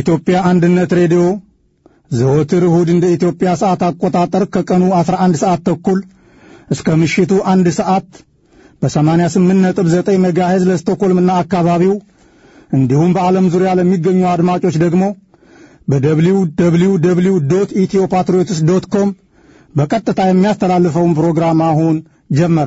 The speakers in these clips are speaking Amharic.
የኢትዮጵያ አንድነት ሬዲዮ ዘወትር እሁድ እንደ ኢትዮጵያ ሰዓት አቆጣጠር ከቀኑ 11 ሰዓት ተኩል እስከ ምሽቱ አንድ ሰዓት በ88.9 ሜጋሄዝ ለስቶኮልምና አካባቢው እንዲሁም በዓለም ዙሪያ ለሚገኙ አድማጮች ደግሞ በደብሊው ደብሊው ደብሊው ዶት ኢትዮ ፓትሪዮትስ ዶት ኮም በቀጥታ የሚያስተላልፈውን ፕሮግራም አሁን ጀመረ።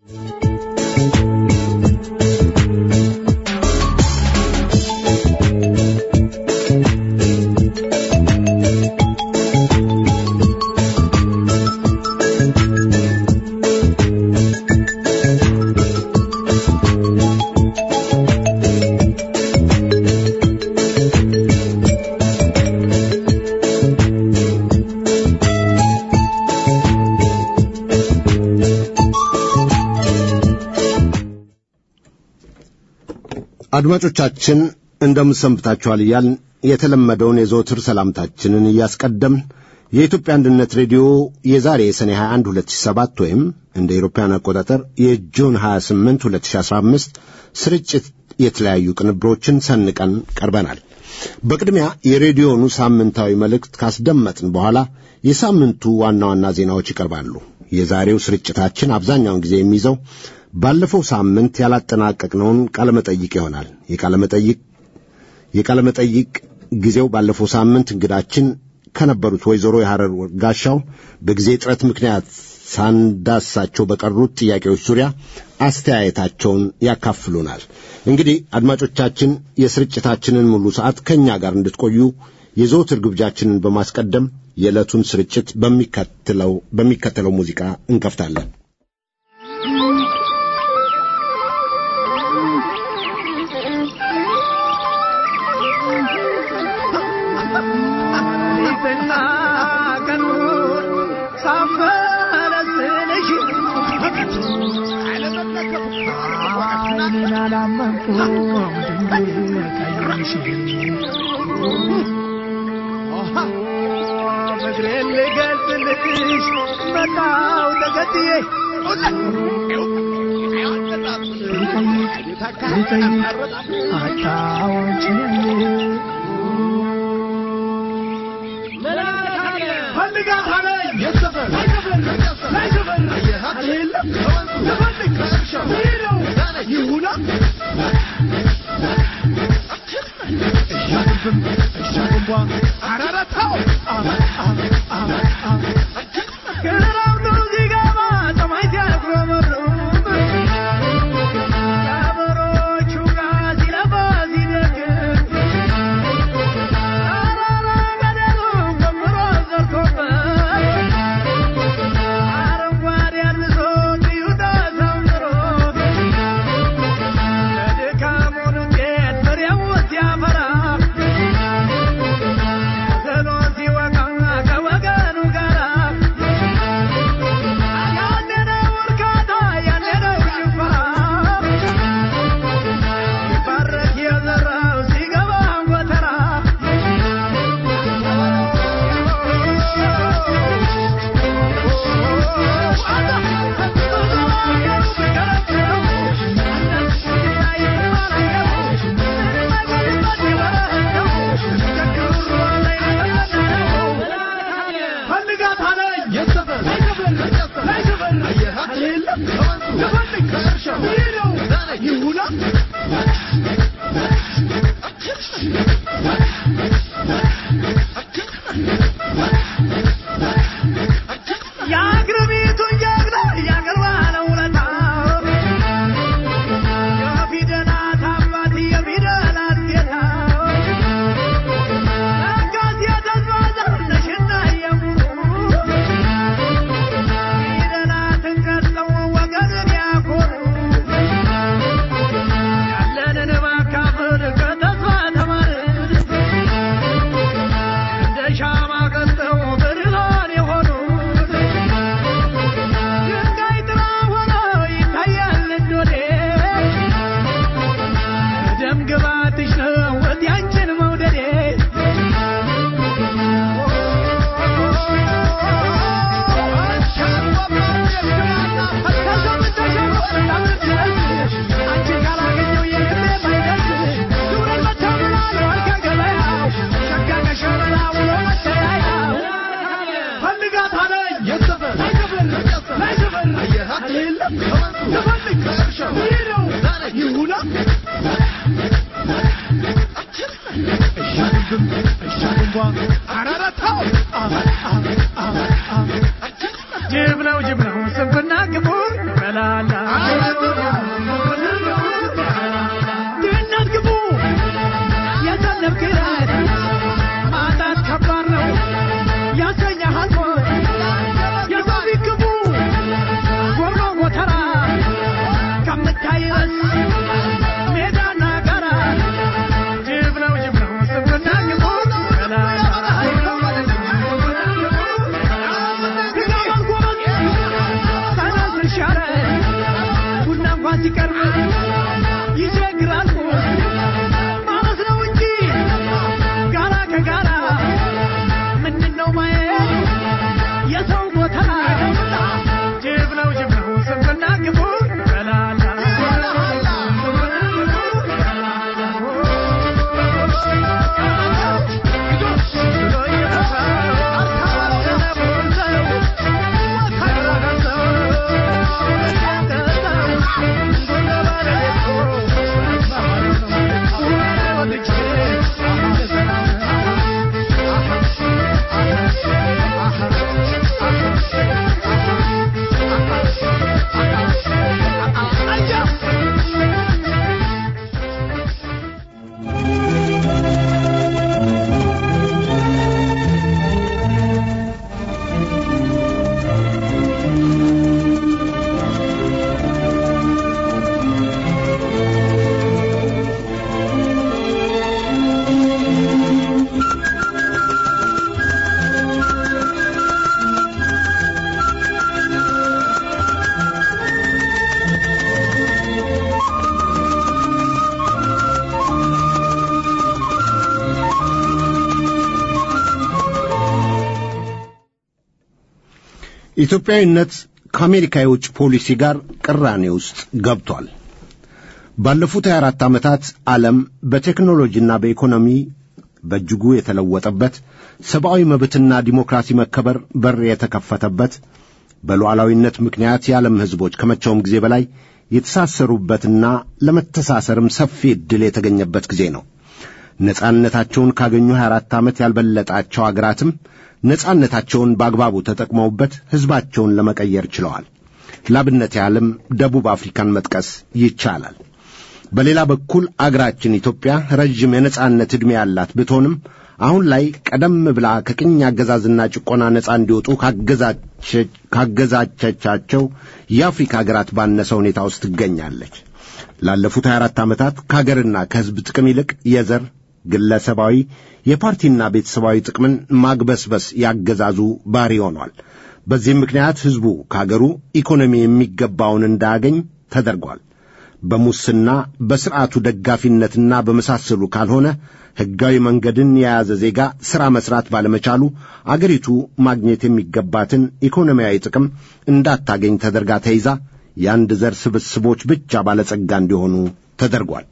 አድማጮቻችን እንደምሰንብታችኋል እያልን የተለመደውን የዘወትር ሰላምታችንን እያስቀደምን የኢትዮጵያ አንድነት ሬዲዮ የዛሬ የሰኔ 21 2007 ወይም እንደ አውሮፓውያን አቆጣጠር የጁን 28 2015 ስርጭት የተለያዩ ቅንብሮችን ሰንቀን ቀርበናል። በቅድሚያ የሬዲዮኑ ሳምንታዊ መልእክት ካስደመጥን በኋላ የሳምንቱ ዋና ዋና ዜናዎች ይቀርባሉ። የዛሬው ስርጭታችን አብዛኛውን ጊዜ የሚይዘው ባለፈው ሳምንት ያላጠናቀቅነውን ቃለመጠይቅ ይሆናል። የቃለመጠይቅ የቃለመጠይቅ ጊዜው ባለፈው ሳምንት እንግዳችን ከነበሩት ወይዘሮ የሐረር ጋሻው በጊዜ እጥረት ምክንያት ሳንዳሳቸው በቀሩት ጥያቄዎች ዙሪያ አስተያየታቸውን ያካፍሉናል። እንግዲህ አድማጮቻችን የስርጭታችንን ሙሉ ሰዓት ከእኛ ጋር እንድትቆዩ የዘወትር ግብዣችንን በማስቀደም የዕለቱን ስርጭት በሚከተለው በሚከተለው ሙዚቃ እንከፍታለን። እግሬን ልገልጽልሽ መጣው ተከትዬ Yeah. ጅብ ነው ጅብ ነው ስንፍና ግቡ በላላ ድህነት ግቡ የዘነብ ግረት ማጣት ከባድ ነው ያሰኛሃል ሞት የሰው ፊት ግቡ ጎሮ ጎተራ ከምታይረስ ሜዳና ጋራ ጅብ ነው ጅብ ነው ስንፍና ግቡ በላላ ቡና እንኳን ሲቀርብ ይቸግራል ማለት ነው እንጂ ጋራ ከጋራ ምንድን ነው ማየት የሰው ቦታ ጅብ ነው ጅብ ነው ስንፍና ግቡ በላላ ኢትዮጵያዊነት ከአሜሪካ የውጭ ፖሊሲ ጋር ቅራኔ ውስጥ ገብቷል። ባለፉት 24 ዓመታት ዓለም በቴክኖሎጂና በኢኮኖሚ በእጅጉ የተለወጠበት፣ ሰብአዊ መብትና ዲሞክራሲ መከበር በር የተከፈተበት፣ በሉዓላዊነት ምክንያት የዓለም ሕዝቦች ከመቼውም ጊዜ በላይ የተሳሰሩበትና ለመተሳሰርም ሰፊ ዕድል የተገኘበት ጊዜ ነው። ነጻነታቸውን ካገኙ 24 ዓመት ያልበለጣቸው አገራትም ነጻነታቸውን በአግባቡ ተጠቅመውበት ሕዝባቸውን ለመቀየር ችለዋል። ላብነት ያህልም ደቡብ አፍሪካን መጥቀስ ይቻላል። በሌላ በኩል አገራችን ኢትዮጵያ ረዥም የነጻነት ዕድሜ ያላት ብትሆንም አሁን ላይ ቀደም ብላ ከቅኝ አገዛዝና ጭቆና ነጻ እንዲወጡ ካገዛቸቻቸው የአፍሪካ አገራት ባነሰ ሁኔታ ውስጥ ትገኛለች። ላለፉት 24 ዓመታት ከአገርና ከሕዝብ ጥቅም ይልቅ የዘር ግለሰባዊ የፓርቲና ቤተሰባዊ ጥቅምን ማግበስበስ ያገዛዙ ባሪ ሆኗል። በዚህም ምክንያት ሕዝቡ ከአገሩ ኢኮኖሚ የሚገባውን እንዳያገኝ ተደርጓል። በሙስና በሥርዓቱ ደጋፊነትና በመሳሰሉ ካልሆነ ሕጋዊ መንገድን የያዘ ዜጋ ሥራ መሥራት ባለመቻሉ አገሪቱ ማግኘት የሚገባትን ኢኮኖሚያዊ ጥቅም እንዳታገኝ ተደርጋ ተይዛ የአንድ ዘር ስብስቦች ብቻ ባለጸጋ እንዲሆኑ ተደርጓል።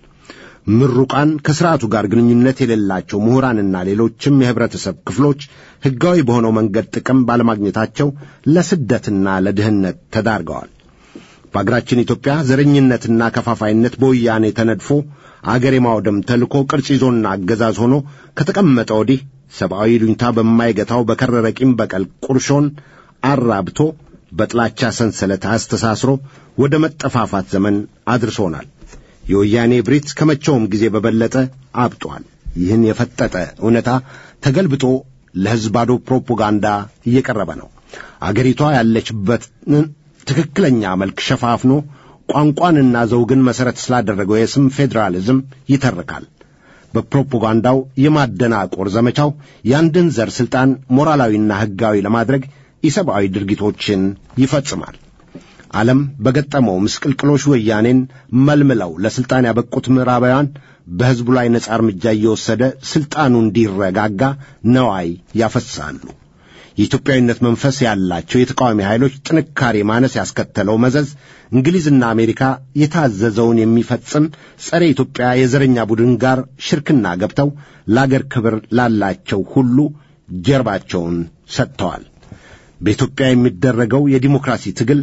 ምሩቃን ከሥርዓቱ ጋር ግንኙነት የሌላቸው ምሁራንና ሌሎችም የኅብረተሰብ ክፍሎች ሕጋዊ በሆነው መንገድ ጥቅም ባለማግኘታቸው ለስደትና ለድህነት ተዳርገዋል። በአገራችን ኢትዮጵያ ዘረኝነትና ከፋፋይነት በወያኔ ተነድፎ አገር የማውደም ተልኮ ቅርጽ ይዞና አገዛዝ ሆኖ ከተቀመጠ ወዲህ ሰብአዊ ሉኝታ በማይገታው በከረረ ቂም በቀል ቁርሾን አራብቶ በጥላቻ ሰንሰለት አስተሳስሮ ወደ መጠፋፋት ዘመን አድርሶናል። የወያኔ ብሪት ከመቼውም ጊዜ በበለጠ አብጧል። ይህን የፈጠጠ እውነታ ተገልብጦ ለሕዝብ ባዶ ፕሮፓጋንዳ እየቀረበ ነው። አገሪቷ ያለችበትን ትክክለኛ መልክ ሸፋፍኖ ቋንቋንና ዘውግን መሠረት ስላደረገው የስም ፌዴራሊዝም ይተርካል። በፕሮፓጋንዳው የማደናቆር ዘመቻው የአንድን ዘር ሥልጣን ሞራላዊና ሕጋዊ ለማድረግ ኢሰብአዊ ድርጊቶችን ይፈጽማል። ዓለም በገጠመው ምስቅልቅሎሽ ወያኔን መልምለው ለሥልጣን ያበቁት ምዕራባውያን በሕዝቡ ላይ ነጻ እርምጃ እየወሰደ ሥልጣኑ እንዲረጋጋ ነዋይ ያፈሳሉ። የኢትዮጵያዊነት መንፈስ ያላቸው የተቃዋሚ ኃይሎች ጥንካሬ ማነስ ያስከተለው መዘዝ እንግሊዝና አሜሪካ የታዘዘውን የሚፈጽም ጸረ ኢትዮጵያ የዘረኛ ቡድን ጋር ሽርክና ገብተው ለአገር ክብር ላላቸው ሁሉ ጀርባቸውን ሰጥተዋል። በኢትዮጵያ የሚደረገው የዲሞክራሲ ትግል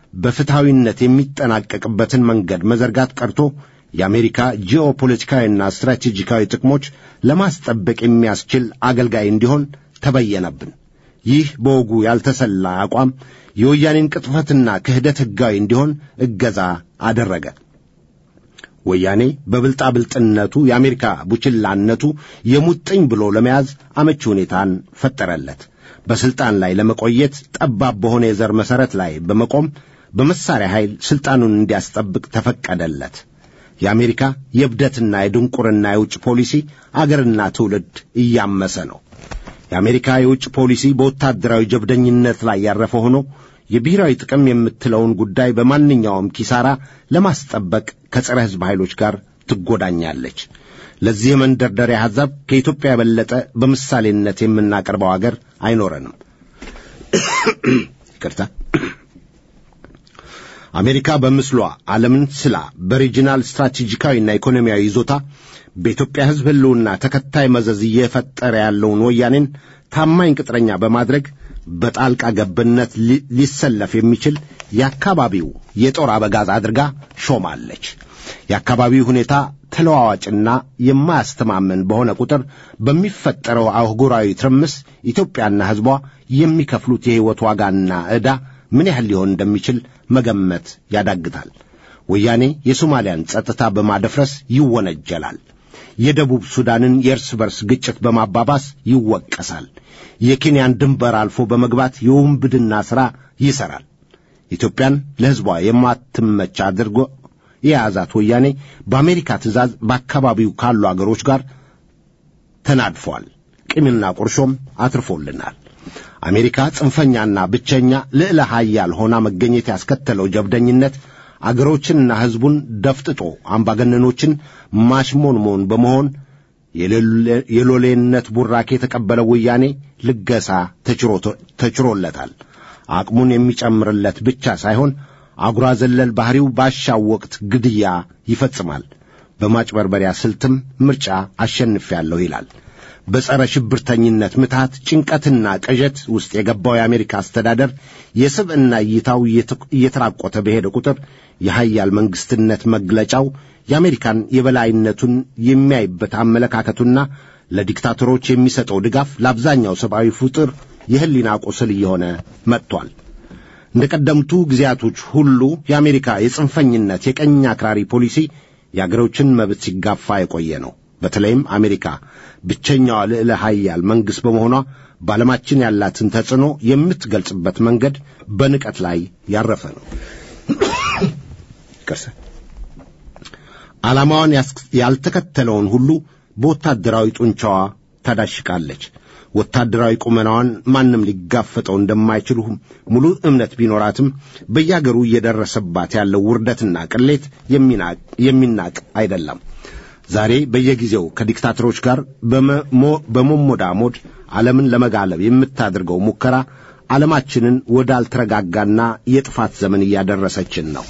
በፍትሐዊነት የሚጠናቀቅበትን መንገድ መዘርጋት ቀርቶ የአሜሪካ ጂኦፖለቲካዊና ስትራቴጂካዊ ጥቅሞች ለማስጠበቅ የሚያስችል አገልጋይ እንዲሆን ተበየነብን። ይህ በወጉ ያልተሰላ አቋም የወያኔን ቅጥፈትና ክህደት ሕጋዊ እንዲሆን እገዛ አደረገ። ወያኔ በብልጣብልጥነቱ የአሜሪካ ቡችላነቱ የሙጥኝ ብሎ ለመያዝ አመቺ ሁኔታን ፈጠረለት። በስልጣን ላይ ለመቆየት ጠባብ በሆነ የዘር መሠረት ላይ በመቆም በመሳሪያ ኃይል ስልጣኑን እንዲያስጠብቅ ተፈቀደለት። የአሜሪካ የእብደትና የድንቁርና የውጭ ፖሊሲ አገርና ትውልድ እያመሰ ነው። የአሜሪካ የውጭ ፖሊሲ በወታደራዊ ጀብደኝነት ላይ ያረፈ ሆኖ የብሔራዊ ጥቅም የምትለውን ጉዳይ በማንኛውም ኪሳራ ለማስጠበቅ ከጸረ ሕዝብ ኃይሎች ጋር ትጎዳኛለች። ለዚህ የመንደርደሪያ ሐሳብ ከኢትዮጵያ የበለጠ በምሳሌነት የምናቀርበው አገር አይኖረንም። ይቅርታ። አሜሪካ በምስሏ ዓለምን ስላ በሪጂናል ስትራቴጂካዊና ኢኮኖሚያዊ ይዞታ በኢትዮጵያ ሕዝብ ሕልውና ተከታይ መዘዝ እየፈጠረ ያለውን ወያኔን ታማኝ ቅጥረኛ በማድረግ በጣልቃ ገብነት ሊሰለፍ የሚችል የአካባቢው የጦር አበጋዝ አድርጋ ሾማለች። የአካባቢው ሁኔታ ተለዋዋጭና የማያስተማመን በሆነ ቁጥር በሚፈጠረው አህጉራዊ ትርምስ ኢትዮጵያና ሕዝቧ የሚከፍሉት የሕይወት ዋጋና ዕዳ ምን ያህል ሊሆን እንደሚችል መገመት ያዳግታል። ወያኔ የሶማሊያን ጸጥታ በማደፍረስ ይወነጀላል። የደቡብ ሱዳንን የእርስ በርስ ግጭት በማባባስ ይወቀሳል። የኬንያን ድንበር አልፎ በመግባት የውንብድና ሥራ ይሠራል። ኢትዮጵያን ለሕዝቧ የማትመች አድርጎ የያዛት ወያኔ በአሜሪካ ትእዛዝ በአካባቢው ካሉ አገሮች ጋር ተናድፏል። ቂምና ቁርሾም አትርፎልናል። አሜሪካ ጽንፈኛና ብቸኛ ልዕለ ኃያል ሆና መገኘት ያስከተለው ጀብደኝነት አገሮችንና ሕዝቡን ደፍጥጦ አምባገነኖችን ማሽሞንሞን በመሆን የሎሌነት ቡራኬ የተቀበለው ወያኔ ልገሳ ተችሮለታል። አቅሙን የሚጨምርለት ብቻ ሳይሆን አጉራ ዘለል ባሕሪው ባሻው ወቅት ግድያ ይፈጽማል። በማጭበርበሪያ ስልትም ምርጫ አሸንፌያለሁ ይላል። በጸረ ሽብርተኝነት ምትሃት ጭንቀትና ቅዠት ውስጥ የገባው የአሜሪካ አስተዳደር የስብዕና እይታው እየተራቆተ በሄደ ቁጥር የሀያል መንግሥትነት መግለጫው የአሜሪካን የበላይነቱን የሚያይበት አመለካከቱና ለዲክታተሮች የሚሰጠው ድጋፍ ለአብዛኛው ሰብአዊ ፍጡር የሕሊና ቁስል እየሆነ መጥቷል። እንደ ቀደምቱ ጊዜያቶች ሁሉ የአሜሪካ የጽንፈኝነት የቀኝ አክራሪ ፖሊሲ የአገሮችን መብት ሲጋፋ የቆየ ነው። በተለይም አሜሪካ ብቸኛዋ ልዕለ ኃያል መንግሥት በመሆኗ በዓለማችን ያላትን ተጽዕኖ የምትገልጽበት መንገድ በንቀት ላይ ያረፈ ነው። ዓላማዋን ያልተከተለውን ሁሉ በወታደራዊ ጡንቻዋ ታዳሽቃለች። ወታደራዊ ቁመናዋን ማንም ሊጋፈጠው እንደማይችል ሙሉ እምነት ቢኖራትም በያገሩ እየደረሰባት ያለው ውርደትና ቅሌት የሚናቅ አይደለም። ዛሬ በየጊዜው ከዲክታተሮች ጋር በመሞዳሞድ ዓለምን ለመጋለብ የምታደርገው ሙከራ ዓለማችንን ወዳልተረጋጋና የጥፋት ዘመን እያደረሰችን ነው።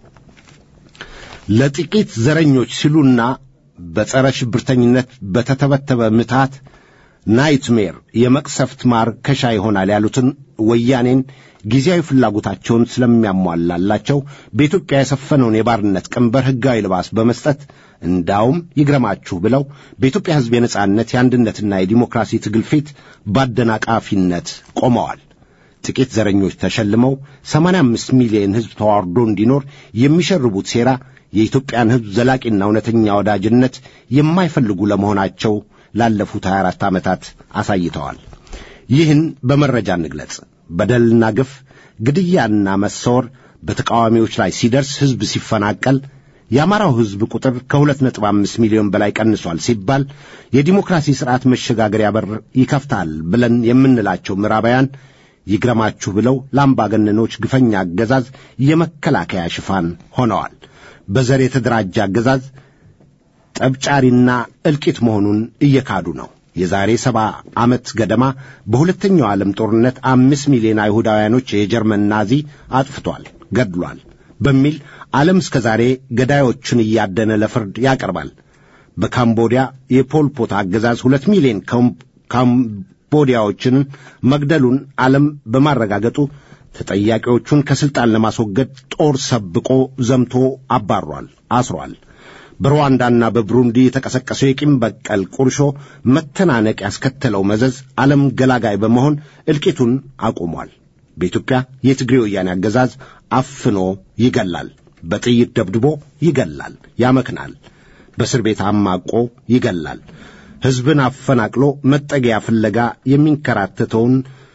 ለጥቂት ዘረኞች ሲሉና በጸረ ሽብርተኝነት በተተበተበ ምትሃት ናይትሜር የመቅሰፍት ማርከሻ ይሆናል ያሉትን ወያኔን ጊዜያዊ ፍላጎታቸውን ስለሚያሟላላቸው በኢትዮጵያ የሰፈነውን የባርነት ቀንበር ሕጋዊ ልባስ በመስጠት እንዳውም ይግረማችሁ ብለው በኢትዮጵያ ሕዝብ የነጻነት የአንድነትና የዲሞክራሲ ትግል ፊት በአደናቃፊነት ቆመዋል። ጥቂት ዘረኞች ተሸልመው 85 ሚሊዮን ሕዝብ ተዋርዶ እንዲኖር የሚሸርቡት ሴራ የኢትዮጵያን ሕዝብ ዘላቂና እውነተኛ ወዳጅነት የማይፈልጉ ለመሆናቸው ላለፉት 24 ዓመታት አሳይተዋል። ይህን በመረጃ እንግለጽ። በደልና ግፍ፣ ግድያና መሰወር በተቃዋሚዎች ላይ ሲደርስ ሕዝብ ሲፈናቀል የአማራው ሕዝብ ቁጥር ከሁለት ነጥብ አምስት ሚሊዮን በላይ ቀንሷል ሲባል የዲሞክራሲ ሥርዓት መሸጋገሪያ በር ይከፍታል ብለን የምንላቸው ምዕራባውያን ይግረማችሁ ብለው ለአምባገነኖች ግፈኛ አገዛዝ የመከላከያ ሽፋን ሆነዋል። በዘር የተደራጀ አገዛዝ ጠብጫሪና እልቂት መሆኑን እየካዱ ነው። የዛሬ ሰባ ዓመት ገደማ በሁለተኛው ዓለም ጦርነት አምስት ሚሊዮን አይሁዳውያኖች የጀርመን ናዚ አጥፍቷል፣ ገድሏል በሚል ዓለም እስከ ዛሬ ገዳዮችን እያደነ ለፍርድ ያቀርባል። በካምቦዲያ የፖልፖት አገዛዝ ሁለት ሚሊዮን ካምቦዲያዎችን መግደሉን ዓለም በማረጋገጡ ተጠያቂዎቹን ከሥልጣን ለማስወገድ ጦር ሰብቆ ዘምቶ አባሯል፣ አስሯል። በሩዋንዳና በብሩንዲ የተቀሰቀሰው የቂም በቀል ቁርሾ መተናነቅ ያስከተለው መዘዝ ዓለም ገላጋይ በመሆን እልቂቱን አቁሟል። በኢትዮጵያ የትግሬ ወያኔ አገዛዝ አፍኖ ይገላል፣ በጥይት ደብድቦ ይገላል፣ ያመክናል፣ በእስር ቤት አማቆ ይገላል። ሕዝብን አፈናቅሎ መጠጊያ ፍለጋ የሚንከራተተውን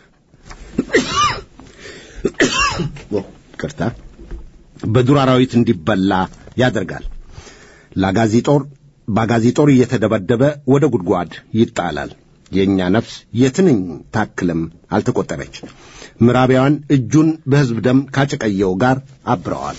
ቅርታ በዱር አራዊት እንዲበላ ያደርጋል። ለአጋዚ ጦር በአጋዚ ጦር እየተደበደበ ወደ ጉድጓድ ይጣላል። የእኛ ነፍስ የትንኝ ታክልም አልተቆጠረች። ምዕራባውያን እጁን በሕዝብ ደም ካጨቀየው ጋር አብረዋል።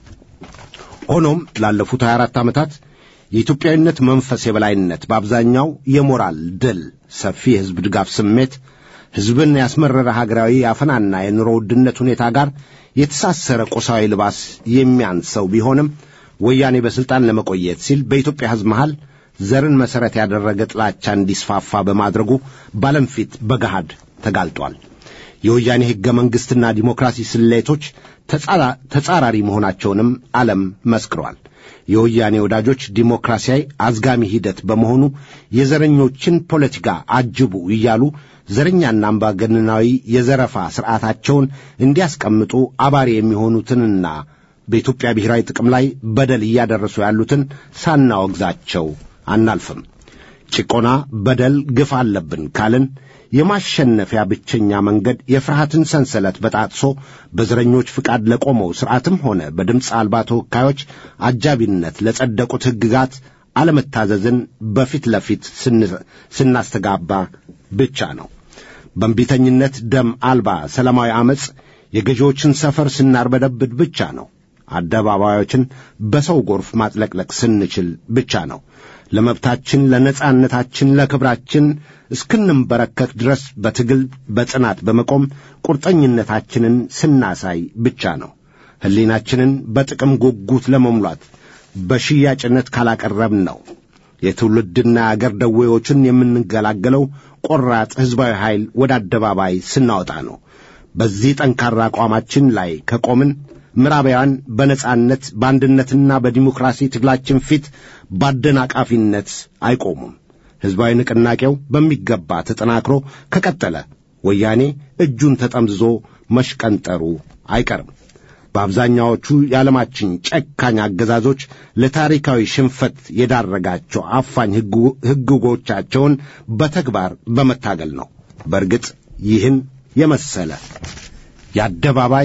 ሆኖም ላለፉት 24 ዓመታት የኢትዮጵያዊነት መንፈስ የበላይነት በአብዛኛው የሞራል ድል፣ ሰፊ የሕዝብ ድጋፍ ስሜት፣ ሕዝብን ያስመረረ ሀገራዊ የአፈናና የኑሮ ውድነት ሁኔታ ጋር የተሳሰረ ቁሳዊ ልባስ የሚያንሰው ቢሆንም ወያኔ በሥልጣን ለመቆየት ሲል በኢትዮጵያ ሕዝብ መሃል ዘርን መሠረት ያደረገ ጥላቻ እንዲስፋፋ በማድረጉ በዓለም ፊት በገሃድ ተጋልጧል። የወያኔ ሕገ መንግሥትና ዲሞክራሲ ስሌቶች ተጻራሪ መሆናቸውንም ዓለም መስክሯል። የወያኔ ወዳጆች ዲሞክራሲያዊ አዝጋሚ ሂደት በመሆኑ የዘረኞችን ፖለቲካ አጅቡ እያሉ ዘረኛና አምባገነናዊ የዘረፋ ሥርዓታቸውን እንዲያስቀምጡ አባሪ የሚሆኑትንና በኢትዮጵያ ብሔራዊ ጥቅም ላይ በደል እያደረሱ ያሉትን ሳናወግዛቸው አናልፍም። ጭቆና፣ በደል፣ ግፍ አለብን ካልን የማሸነፊያ ብቸኛ መንገድ የፍርሃትን ሰንሰለት በጣጥሶ በዘረኞች ፍቃድ ለቆመው ሥርዓትም ሆነ በድምፅ አልባ ተወካዮች አጃቢነት ለጸደቁት ሕግጋት አለመታዘዝን በፊት ለፊት ስናስተጋባ ብቻ ነው። በእንቢተኝነት ደም አልባ ሰላማዊ ዐመፅ የገዢዎችን ሰፈር ስናርበደብድ ብቻ ነው። አደባባዮችን በሰው ጎርፍ ማጥለቅለቅ ስንችል ብቻ ነው። ለመብታችን፣ ለነጻነታችን፣ ለክብራችን እስክንንበረከክ ድረስ በትግል በጽናት በመቆም ቁርጠኝነታችንን ስናሳይ ብቻ ነው። ሕሊናችንን በጥቅም ጉጉት ለመሙላት በሽያጭነት ካላቀረብን ነው። የትውልድና የአገር ደዌዎችን የምንገላገለው ቆራጥ ሕዝባዊ ኃይል ወደ አደባባይ ስናወጣ ነው። በዚህ ጠንካራ አቋማችን ላይ ከቆምን ምዕራባውያን በነጻነት በአንድነትና በዲሞክራሲ ትግላችን ፊት በአደናቃፊነት አይቆሙም። ሕዝባዊ ንቅናቄው በሚገባ ተጠናክሮ ከቀጠለ ወያኔ እጁን ተጠምዝዞ መሽቀንጠሩ አይቀርም። በአብዛኛዎቹ የዓለማችን ጨካኝ አገዛዞች ለታሪካዊ ሽንፈት የዳረጋቸው አፋኝ ሕግጎቻቸውን በተግባር በመታገል ነው። በእርግጥ ይህን የመሰለ የአደባባይ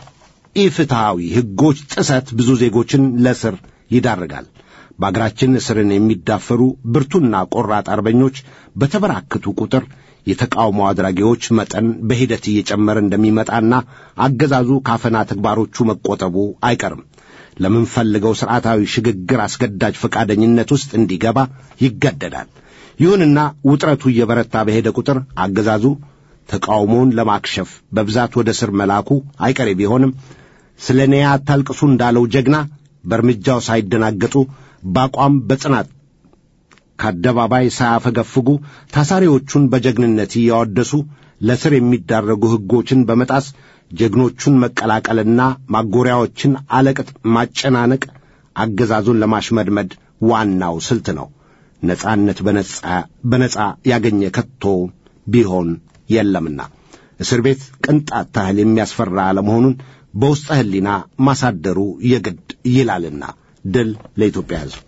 የኢፍትሐዊ ሕጎች ጥሰት ብዙ ዜጎችን ለእስር ይዳርጋል። በአገራችን እስርን የሚዳፈሩ ብርቱና ቆራጥ አርበኞች በተበራከቱ ቁጥር የተቃውሞ አድራጊዎች መጠን በሂደት እየጨመረ እንደሚመጣና አገዛዙ ካፈና ተግባሮቹ መቆጠቡ አይቀርም። ለምንፈልገው ሥርዓታዊ ሽግግር አስገዳጅ ፈቃደኝነት ውስጥ እንዲገባ ይገደዳል። ይሁንና ውጥረቱ እየበረታ በሄደ ቁጥር አገዛዙ ተቃውሞውን ለማክሸፍ በብዛት ወደ ስር መላኩ አይቀሬ ቢሆንም ስለ እኔ አታልቅሱ እንዳለው ጀግና በእርምጃው ሳይደናገጡ በአቋም በጽናት ከአደባባይ ሳያፈገፍጉ ታሳሪዎቹን በጀግንነት እያወደሱ ለስር የሚዳረጉ ሕጎችን በመጣስ ጀግኖቹን መቀላቀልና ማጎሪያዎችን አለቅጥ ማጨናነቅ አገዛዙን ለማሽመድመድ ዋናው ስልት ነው። ነጻነት በነጻ ያገኘ ከቶ ቢሆን የለምና እስር ቤት ቅንጣት ታህል የሚያስፈራ አለመሆኑን በውስጠ ሕሊና ማሳደሩ የግድ ይላልና። ድል ለኢትዮጵያ ሕዝብ።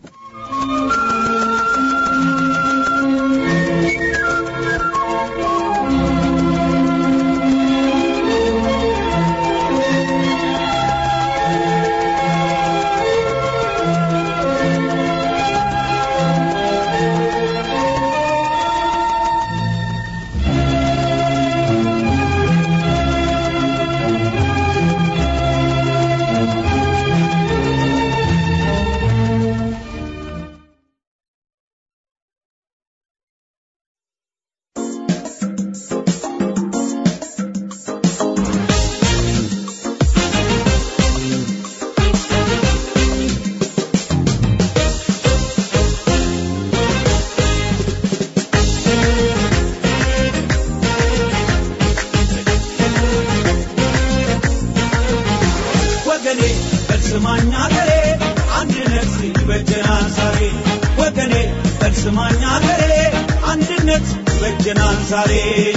ሀገሬ አንድነት ይበጀናል ዛሬ ወገኔ በልስማኝ ሀገሬ አንድነት ይበጀናል ዛሬ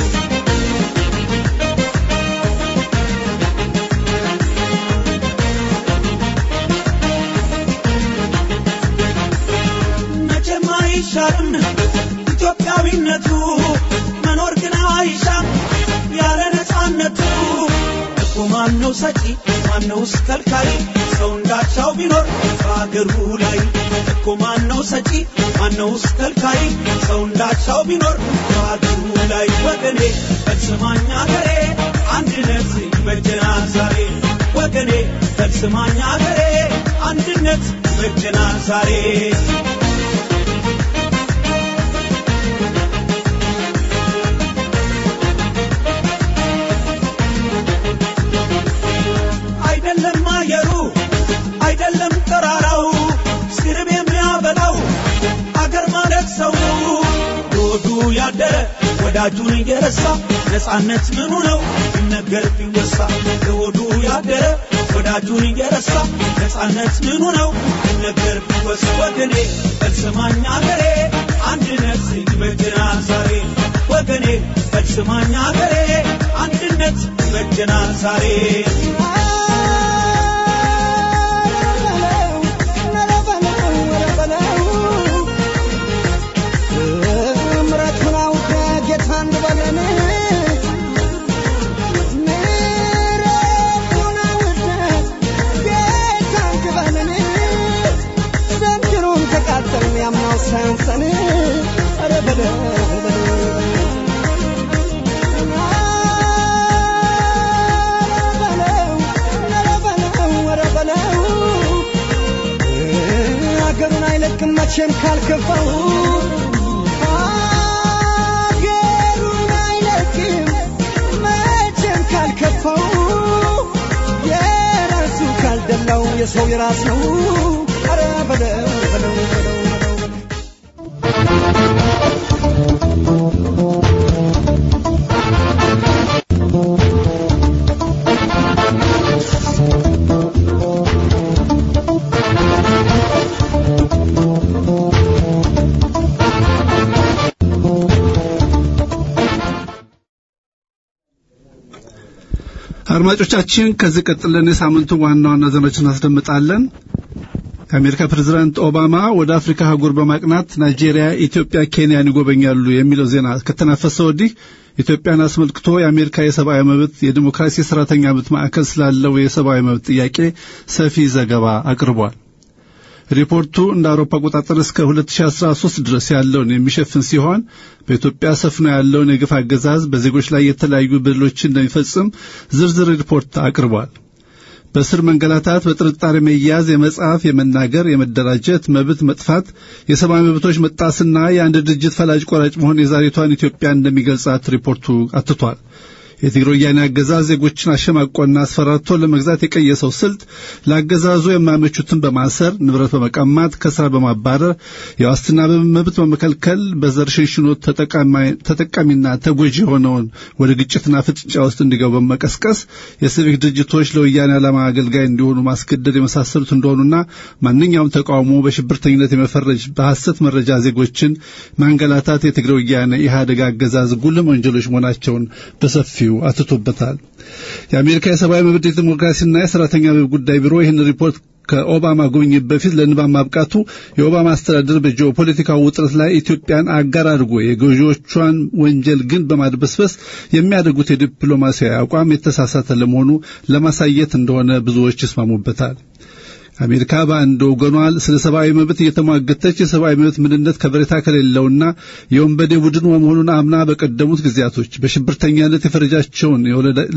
መቼም አይሻርም ኢትዮጵያዊነቱ መኖር ግን አይሻም ያለ ነፃነቱ እኮ ማነው ሰጪ ማነውስ ከልካይ ሰው እንዳቻው ቢኖር በአገሩ ላይ እኮ ማነው ሰጪ ማነውስ ከልካይ ሰው እንዳቻው ቢኖር በአገሩ ላይ ወገኔ በስማኝ አገሬ አንድነት ይበጀናል ዛሬ ወገኔ በስማኝ አገሬ አንድነት ይበጀናል ዛሬ አይደለም አየሩ አይደለም ተራራው ስርብ የሚያበላው አገር ማለት ሰው ሮዱ ያደረ ወዳጁን እየረሳ ነፃነት ምኑ ነው ሲነገር ቢወሳ ሮዱ ያደረ ወዳጁን እየረሳ ነፃነት ምኑ ነው ሲነገር ቢወሳ ወገኔ በልስማኝ አገሬ አንድነት ይበጀናል ዛሬ ወገኔ በልስማኝ አገሬ አንድነት ይበጀናል ዛሬ ምሕረቱን አውቀህ ጌታ እንበለን ምሕረቱን አውቀህ ጌታ እንበለን ዘንድሮም ተቃጠልን ያምናው ሳያንሰን ኧረ በለው በለው አገሩን አይለቅም መቼም ካልከፋው አገሩን አይለቅም መቼም ካልከፋው የራሱ ካልደላው የሰው የራስ ነው ኧረ በለው በለው በለው በለው አድማጮቻችን ከዚህ ቀጥለን የሳምንቱ ዋና ዋና ዜናዎችን እናስደምጣለን። የአሜሪካ ፕሬዝዳንት ኦባማ ወደ አፍሪካ አህጉር በማቅናት ናይጄሪያ፣ ኢትዮጵያ፣ ኬንያን ይጎበኛሉ የሚለው ዜና ከተናፈሰ ወዲህ ኢትዮጵያን አስመልክቶ የአሜሪካ የሰብአዊ መብት የዲሞክራሲ ሰራተኛ መብት ማዕከል ስላለው የሰብአዊ መብት ጥያቄ ሰፊ ዘገባ አቅርቧል። ሪፖርቱ እንደ አውሮፓ አቆጣጠር እስከ 2013 ድረስ ያለውን የሚሸፍን ሲሆን በኢትዮጵያ ሰፍኖ ያለውን የግፍ አገዛዝ በዜጎች ላይ የተለያዩ በደሎችን እንደሚፈጽም ዝርዝር ሪፖርት አቅርቧል። በስር መንገላታት፣ በጥርጣሬ መያዝ፣ የመጻፍ፣ የመናገር፣ የመደራጀት መብት መጥፋት፣ የሰብአዊ መብቶች መጣስና የአንድ ድርጅት ፈላጭ ቆራጭ መሆን የዛሬቷን ኢትዮጵያ እንደሚገልጻት ሪፖርቱ አትቷል። የትግሮ ወያኔ አገዛዝ ዜጎችን አሸማቆና አስፈራርቶ ለመግዛት የቀየሰው ስልት ለአገዛዙ የማያመቹትን በማሰር ንብረት በመቀማት ከስራ በማባረር የዋስትና መብት በመከልከል በዘር ሽንሽኖ ተጠቃሚና ተጎጂ የሆነውን ወደ ግጭትና ፍጥጫ ውስጥ እንዲገቡ በመቀስቀስ የሲቪክ ድርጅቶች ለወያኔ ዓላማ አገልጋይ እንዲሆኑ ማስገደድ የመሳሰሉት እንደሆኑና ማንኛውም ተቃውሞ በሽብርተኝነት የመፈረጅ በሐሰት መረጃ ዜጎችን ማንገላታት የትግረ ወያኔ ኢህአዴግ አገዛዝ ጉልም ወንጀሎች መሆናቸውን በሰፊው አትቶበታል። የአሜሪካ የሰብአዊ መብት የዲሞክራሲና የሰራተኛ መብት ጉዳይ ቢሮ ይህን ሪፖርት ከኦባማ ጉብኝት በፊት ለንባብ ማብቃቱ የኦባማ አስተዳደር በጂኦፖለቲካው ውጥረት ላይ ኢትዮጵያን አጋር አድርጎ የገዢዎቿን ወንጀል ግን በማድበስበስ የሚያደርጉት የዲፕሎማሲያዊ አቋም የተሳሳተ ለመሆኑ ለማሳየት እንደሆነ ብዙዎች ይስማሙበታል። አሜሪካ በአንድ ወገኗ ስለ ሰብአዊ መብት እየተሟገተች የሰብአዊ መብት ምንነት ከበሬታ ከሌለውና የወንበዴ ቡድን መሆኑን አምና በቀደሙት ጊዜያቶች በሽብርተኛነት የፈረጃቸውን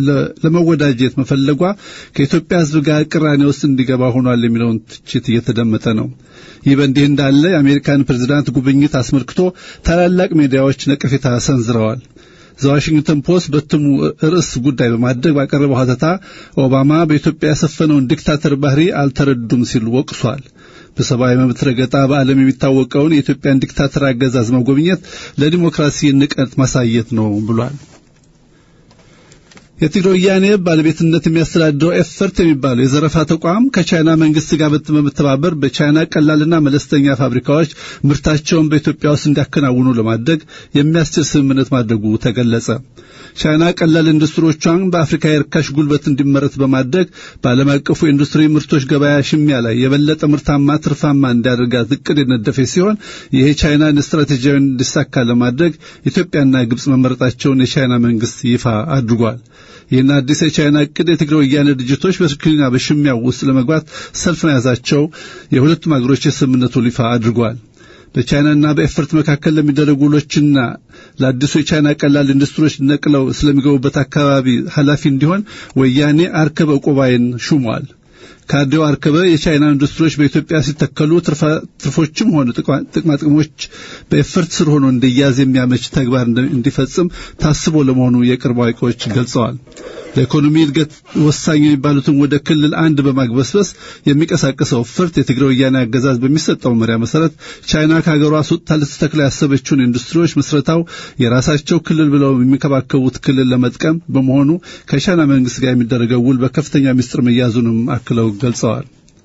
ለመወዳጀት መፈለጓ ከኢትዮጵያ ሕዝብ ጋር ቅራኔ ውስጥ እንዲገባ ሆኗል የሚለውን ትችት እየተደመጠ ነው። ይህ በእንዲህ እንዳለ የአሜሪካን ፕሬዝዳንት ጉብኝት አስመልክቶ ታላላቅ ሚዲያዎች ነቀፌታ ሰንዝረዋል። ዘዋሽንግተን ፖስት በትሙ ርዕስ ጉዳይ በማድረግ ባቀረበው ሀተታ ኦባማ በኢትዮጵያ ያሰፈነውን ዲክታተር ባህሪ አልተረዱም ሲል ወቅሷል። በሰብአዊ መብት ረገጣ በዓለም የሚታወቀውን የኢትዮጵያን ዲክታተር አገዛዝ መጎብኘት ለዲሞክራሲ ንቀት ማሳየት ነው ብሏል። የትግራይ ወያኔ ባለቤትነት የሚያስተዳድረው ኤፈርት የሚባለው የዘረፋ ተቋም ከቻይና መንግስት ጋር በመተባበር በቻይና ቀላልና መለስተኛ ፋብሪካዎች ምርታቸውን በኢትዮጵያ ውስጥ እንዲያከናውኑ ለማድረግ የሚያስችል ስምምነት ማድረጉ ተገለጸ። ቻይና ቀላል ኢንዱስትሪዎቿን በአፍሪካ የርካሽ ጉልበት እንዲመረት በማድረግ በዓለም አቀፉ የኢንዱስትሪ ምርቶች ገበያ ሽሚያ ላይ የበለጠ ምርታማ ትርፋማ እንዲያደርጋት እቅድ የነደፈ ሲሆን ይህ ቻይናን ስትራቴጂያዊ እንዲሳካ ለማድረግ ኢትዮጵያና ግብጽ መመረጣቸውን የቻይና መንግስት ይፋ አድርጓል። ይህን አዲስ የቻይና እቅድ የትግራይ ወያኔ ድርጅቶች በሽክልና በሽሚያው ውስጥ ለመግባት ሰልፍ መያዛቸው የሁለቱም አገሮች የስምምነቱ ይፋ አድርጓል። በቻይናና በኤፈርት መካከል ለሚደረጉ ውሎችና ለአዲሱ የቻይና ቀላል ኢንዱስትሪዎች ነቅለው ስለሚገቡበት አካባቢ ኃላፊ እንዲሆን ወያኔ አርከበ ቆባይን ሹሟል። ካድሬው አርከበ የቻይና ኢንዱስትሪዎች በኢትዮጵያ ሲተከሉ ትርፎችም ሆኑ ጥቅማጥቅሞች በኤፈርት ስር ሆኖ እንዲያዝ የሚያመች ተግባር እንዲፈጽም ታስቦ ለመሆኑ የቅርብ አዋቂዎች ገልጸዋል። ለኢኮኖሚ እድገት ወሳኝ የሚባሉትን ወደ ክልል አንድ በማግበስበስ የሚቀሳቀሰው ፍርት የትግራይ ወያኔ አገዛዝ በሚሰጠው መመሪያ መሰረት ቻይና ከሀገሯ አስወጥታ ልትተክላ ያሰበችውን ኢንዱስትሪዎች መስረታው የራሳቸው ክልል ብለው የሚንከባከቡት ክልል ለመጥቀም በመሆኑ ከቻይና መንግስት ጋር የሚደረገው ውል በከፍተኛ ምስጢር መያዙንም አክለው ገልጸዋል።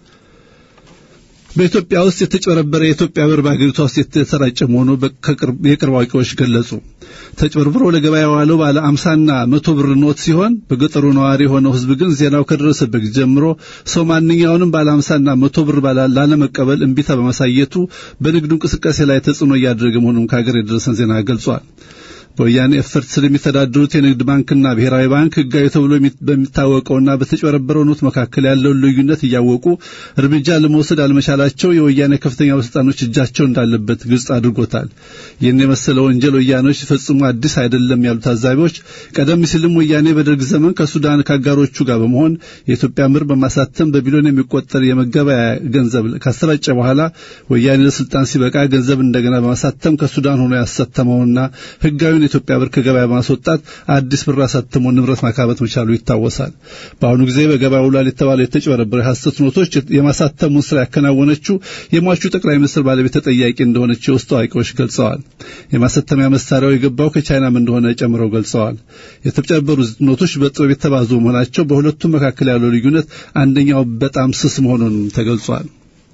በኢትዮጵያ ውስጥ የተጨበረበረ የኢትዮጵያ ብር በአገሪቷ ውስጥ የተሰራጨ መሆኑ የቅርብ አዋቂዎች ገለጹ። ተጭበርብሮ ለገበያ የዋለው ባለ አምሳና መቶ ብር ኖት ሲሆን በገጠሩ ነዋሪ የሆነው ሕዝብ ግን ዜናው ከደረሰበት ጀምሮ ሰው ማንኛውንም ባለ አምሳና መቶ ብር ላለመቀበል እምቢታ በማሳየቱ በንግዱ እንቅስቃሴ ላይ ተጽዕኖ እያደረገ መሆኑን ከሀገር የደረሰን ዜና ገልጿል። በወያኔ ኤፈርት ስር የሚተዳደሩት የንግድ ባንክና ብሔራዊ ባንክ ህጋዊ ተብሎ በሚታወቀውና በተጨበረበረው ኖት መካከል ያለውን ልዩነት እያወቁ እርምጃ ለመውሰድ አለመቻላቸው የወያኔ ከፍተኛ ባለስልጣኖች እጃቸው እንዳለበት ግልጽ አድርጎታል። ይህን የመሰለ ወንጀል ወያኔዎች ፈጽሞ አዲስ አይደለም ያሉ ታዛቢዎች ቀደም ሲልም ወያኔ በደርግ ዘመን ከሱዳን ከአጋሮቹ ጋር በመሆን የኢትዮጵያ ምር በማሳተም በቢሊዮን የሚቆጠር የመገበያ ገንዘብ ካሰራጨ በኋላ ወያኔ ለስልጣን ሲበቃ ገንዘብ እንደገና በማሳተም ከሱዳን ሆኖ ያሳተመውና ህጋዊ የኢትዮጵያ ብር ከገበያ በማስወጣት አዲስ ብር አሳትሞ ንብረት ማካበት መቻሉ ይታወሳል። በአሁኑ ጊዜ በገበያ ውሏል የተባለው የተጭበረበረ ሐሰት ኖቶች የማሳተሙን ስራ ያከናወነችው የሟቹ ጠቅላይ ሚኒስትር ባለቤት ተጠያቂ እንደሆነች የውስጥ አዋቂዎች ገልጸዋል። የማሳተሚያ መሳሪያው የገባው ከቻይናም እንደሆነ ጨምረው ገልጸዋል። የተጨበሩ ኖቶች በጥበብ የተባዙ መሆናቸው በሁለቱም መካከል ያለው ልዩነት አንደኛው በጣም ስስ መሆኑን ተገልጿል።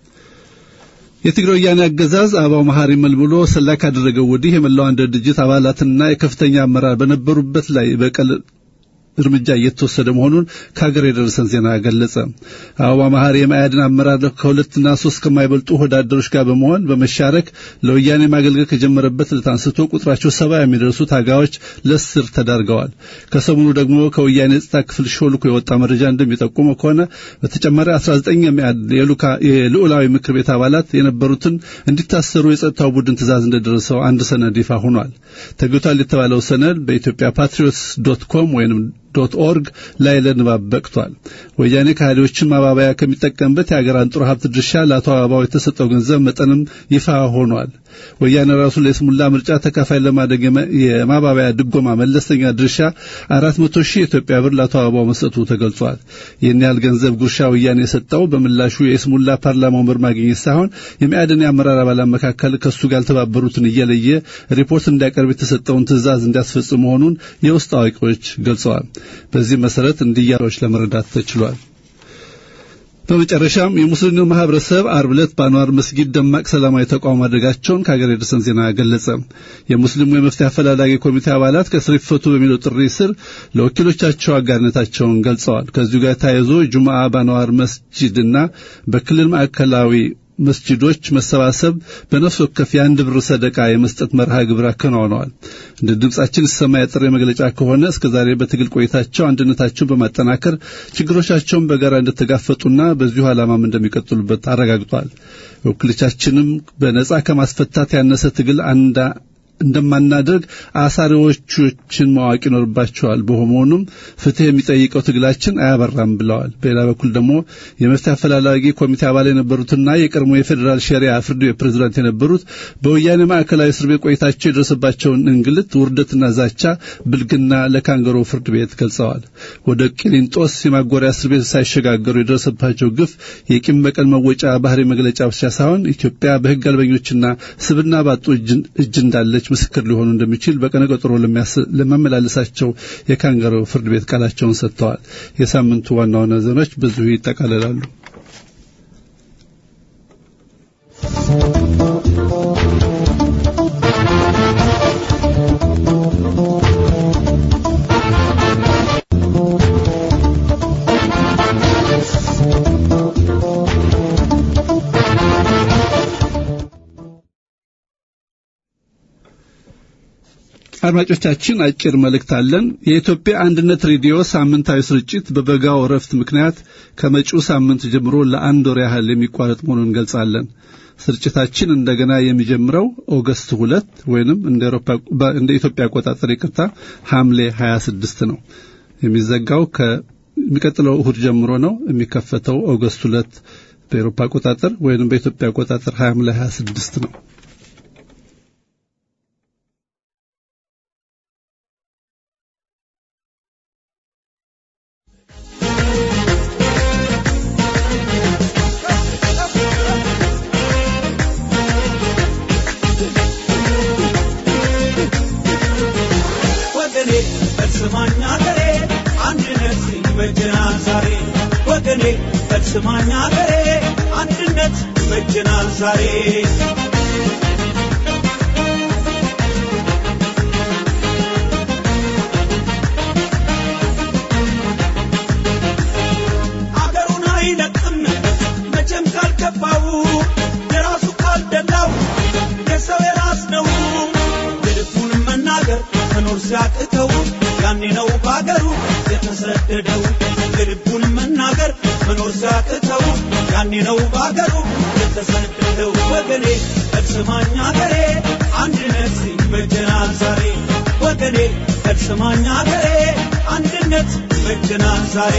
የትግራይ ወያኔ አገዛዝ አበባው መሐሪ መልምሎ ሰላይ ካደረገው ወዲህ የመላው አንድነት ድርጅት አባላትና የከፍተኛ አመራር በነበሩበት ላይ በቀል እርምጃ እየተወሰደ መሆኑን ከሀገር የደረሰን ዜና ገለጸ። አበባ መሐሪ የማያድን አመራር ከሁለትና ሶስት ከማይበልጡ ወዳደሮች ጋር በመሆን በመሻረክ ለወያኔ ማገልገል ከጀመረበት ዕለት አንስቶ ቁጥራቸው ሰባ የሚደርሱ ታጋዮች ለእስር ተዳርገዋል። ከሰሞኑ ደግሞ ከወያኔ የጸጥታ ክፍል ሾልኮ የወጣ መረጃ እንደሚጠቁመው ከሆነ በተጨማሪ 19 የልዑላዊ ምክር ቤት አባላት የነበሩትን እንዲታሰሩ የጸጥታው ቡድን ትእዛዝ እንደደረሰው አንድ ሰነድ ይፋ ሆኗል። ተገቷል የተባለው ሰነድ በኢትዮጵያ ፓትሪዮትስ ዶት ኮም ወይም ዶት ኦርግ ላይ ለንባብ በቅቷል። ወያኔ ከሃዲዎችን ማባበያ ከሚጠቀምበት የሀገር አንጡር ሀብት ድርሻ ለአቶ አበባው የተሰጠው ገንዘብ መጠንም ይፋ ሆኗል። ወያኔ ራሱ ለስሙላ ምርጫ ተካፋይ ለማድረግ የማባበያ ድጎማ መለስተኛ ድርሻ አራት መቶ ሺህ የኢትዮጵያ ብር ለአቶ አበባው መስጠቱ ተገልጿል። ይህን ያህል ገንዘብ ጉርሻ ወያኔ የሰጠው በምላሹ የስሙላ ፓርላማ ወንበር ማግኘት ሳይሆን የሚያድን የአመራር አባላት መካከል ከእሱ ጋር ያልተባበሩትን እየለየ ሪፖርት እንዲያቀርብ የተሰጠውን ትዕዛዝ እንዲያስፈጽም መሆኑን የውስጥ አዋቂዎች ገልጸዋል። በዚህ መሰረት እንዲያሮች ለመረዳት ተችሏል። በመጨረሻም የሙስሊሙ ማህበረሰብ አርብ ዕለት በአንዋር መስጊድ ደማቅ ሰላማዊ ተቃውሞ ማድረጋቸውን ከሀገር የደረሰን ዜና ገለጸ። የሙስሊሙ የመፍትሄ አፈላላጊ ኮሚቴ አባላት ከእስር ይፈቱ በሚለው ጥሪ ስር ለወኪሎቻቸው አጋርነታቸውን ገልጸዋል። ከዚሁ ጋር ተያይዞ ጁምአ በአንዋር መስጂድና በክልል ማዕከላዊ መስጂዶች መሰባሰብ በነፍስ ወከፍ የአንድ ብር ሰደቃ የመስጠት መርሃ ግብር አከናውነዋል። እንደ ድምጻችን ሲሰማ የጥሪ መግለጫ ከሆነ እስከዛሬ በትግል ቆይታቸው አንድነታቸውን በማጠናከር ችግሮቻቸውን በጋራ እንደተጋፈጡና በዚሁ ዓላማም እንደሚቀጥሉበት አረጋግጧል። ወኪሎቻችንም በነጻ ከማስፈታት ያነሰ ትግል አንዳ እንደማናደርግ አሳሪዎችን ማወቅ ይኖርባቸዋል። በመሆኑም ፍትህ የሚጠይቀው ትግላችን አያበራም ብለዋል። በሌላ በኩል ደግሞ የመፍትሄ አፈላላጊ ኮሚቴ አባል የነበሩትና የቀድሞ የፌዴራል ሸሪያ ፍርድ ቤት ፕሬዝዳንት የነበሩት በወያኔ ማዕከላዊ እስር ቤት ቆይታቸው የደረሰባቸውን እንግልት፣ ውርደትና ዛቻ ብልግና ለካንገሮ ፍርድ ቤት ገልጸዋል። ወደ ቂሊንጦስ የማጎሪያ እስር ቤት ሳይሸጋገሩ የደረሰባቸው ግፍ የቂም በቀል መወጫ ባህሪ መግለጫ ብቻ ሳይሆን ኢትዮጵያ በህግ አልበኞችና ስብና ባጡ እጅ እንዳለች ምስክር ሊሆኑ እንደሚችል በቀነ ቀጠሮ ለሚያመላልሳቸው የካንጋሮ ፍርድ ቤት ቃላቸውን ሰጥተዋል። የሳምንቱ ዋና ዋና ዜናዎች በዚሁ ይጠቃልላሉ። አድማጮቻችን አጭር መልእክት አለን። የኢትዮጵያ አንድነት ሬዲዮ ሳምንታዊ ስርጭት በበጋው እረፍት ምክንያት ከመጪው ሳምንት ጀምሮ ለአንድ ወር ያህል የሚቋረጥ መሆኑን እንገልጻለን። ስርጭታችን እንደገና የሚጀምረው ኦገስት ሁለት ወይንም እንደ ኢትዮጵያ አቆጣጠር ይቅርታ ሐምሌ 26 ነው። የሚዘጋው ከሚቀጥለው እሁድ ጀምሮ ነው። የሚከፈተው ኦገስት ሁለት በኤሮፓ አቆጣጠር ወይንም በኢትዮጵያ አቆጣጠር ሐምሌ 26 ነው። ወገኔ በስማኛ ገሬ አንድነት ይበጀናል ዛሬ ወገኔ በስማኛ ገሬ አንድነት ይበጀናል ዛሬ አገሩን አይለቅም መቼም ካልገባው የራሱ ካልደላው የሰው የራስ ነው የልቡን መናገር መኖር ሲያቅተው ያኔ ነው በአገሩ የተሰደደው የልቡን መናገር መኖር ሲያቅተው ያኔ ነው በአገሩ የተሰደደው ወገኔ እርስማኛ ገሬ አንድነት ይበጀናል ዛሬ ወገኔ እርስማኛ ገሬ አንድነት ይበጀናል ዛሬ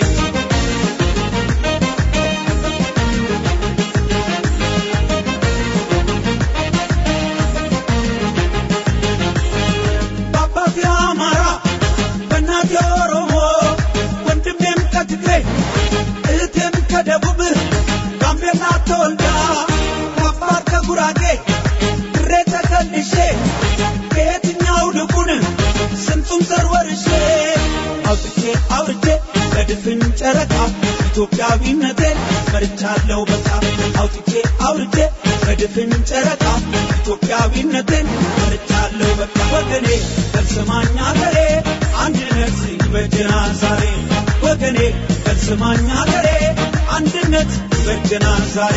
በአባቴ አማራ በእናቴ ኦሮሞ ወንድሜም ከትግሬ እህቴም ከደቡብ ጋምቤላ ተወልዳ ከአፋር ከጉራጌ ድሬ ተከልሼ ከየትኛው ልቡን ስንቱን ዘር ወርሼ አውጥቼ አውርቼ በድፍን ጨረቃ ኢትዮጵያዊነቴን መርቻለሁ በቃ አውጥቼ አውርቼ በድፍን ጨረቃ ኢትዮጵያዊነቴን መርቻለሁ በቃ ወገኔ በስማኛ ገሬ አንድነት ይበጀናል ዛሬ ወገኔ በስማኛ ገሬ አንድነት ይበጀናል ዛሬ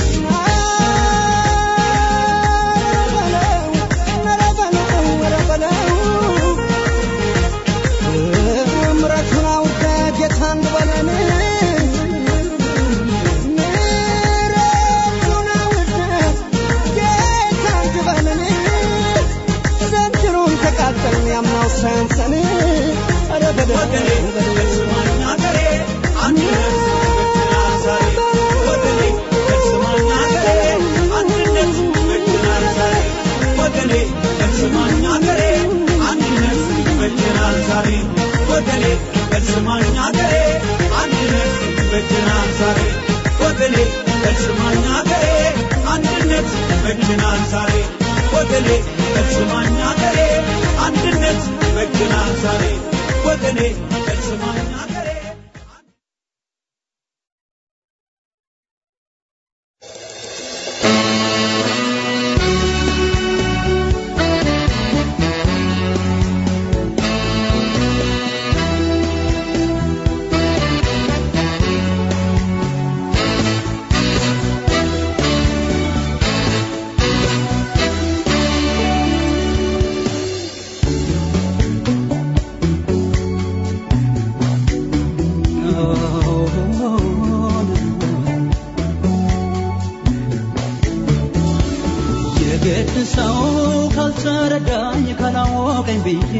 ምረቱን አውቀ ጌታን በለን ምረቱን አውቀ ጌታን በለን ዘንድሮም ተቃጠልን ያምናው ሳያንሰን ኧረ ወገኔ በለን በስማኛ ገሬ አንድነት ይበጀናል ዛሬ ወገኔ በስማኛ ገሬ አንድነት ይበጀናል ዛሬ ወገኔ በስማኛ ገሬ አንድነት ይበጀናል ዛሬ ወገኔ በስማኛ ገሬ አንድነት ይበጀናል ዛሬ ወገኔ በስማኛ ገሬ አንድነት ይበጀናል ዛሬ ወገኔ በስማኛ ገሬ አንድነት ይበጀናል ዛሬ ወገኔ በስማኛ ገሬ የግድ ሰው ካልተረዳኝ ካላወቀኝ ብዬ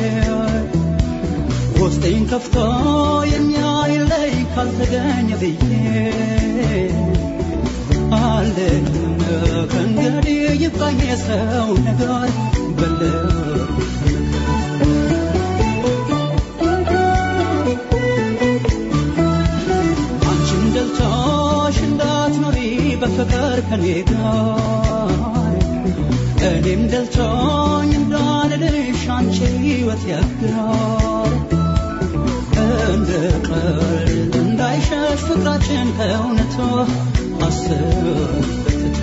ውስጤን ከፍቶ የሚያይለይ ካልተገኘ ብዬ አለን ከእንግዲህ ይብቃኝ የሰው ነገር በለው አንቺን ደልቶሽ እንዳትኖሪ በፍቅር ከኔ ጋር እኔም ደልቶኝ እንዳልልሽ አንቺ ሕይወት ያግራል እንደ ቀልድ እንዳይሸሽ ፍቅራችን ከእውነቱ አሰበትቶ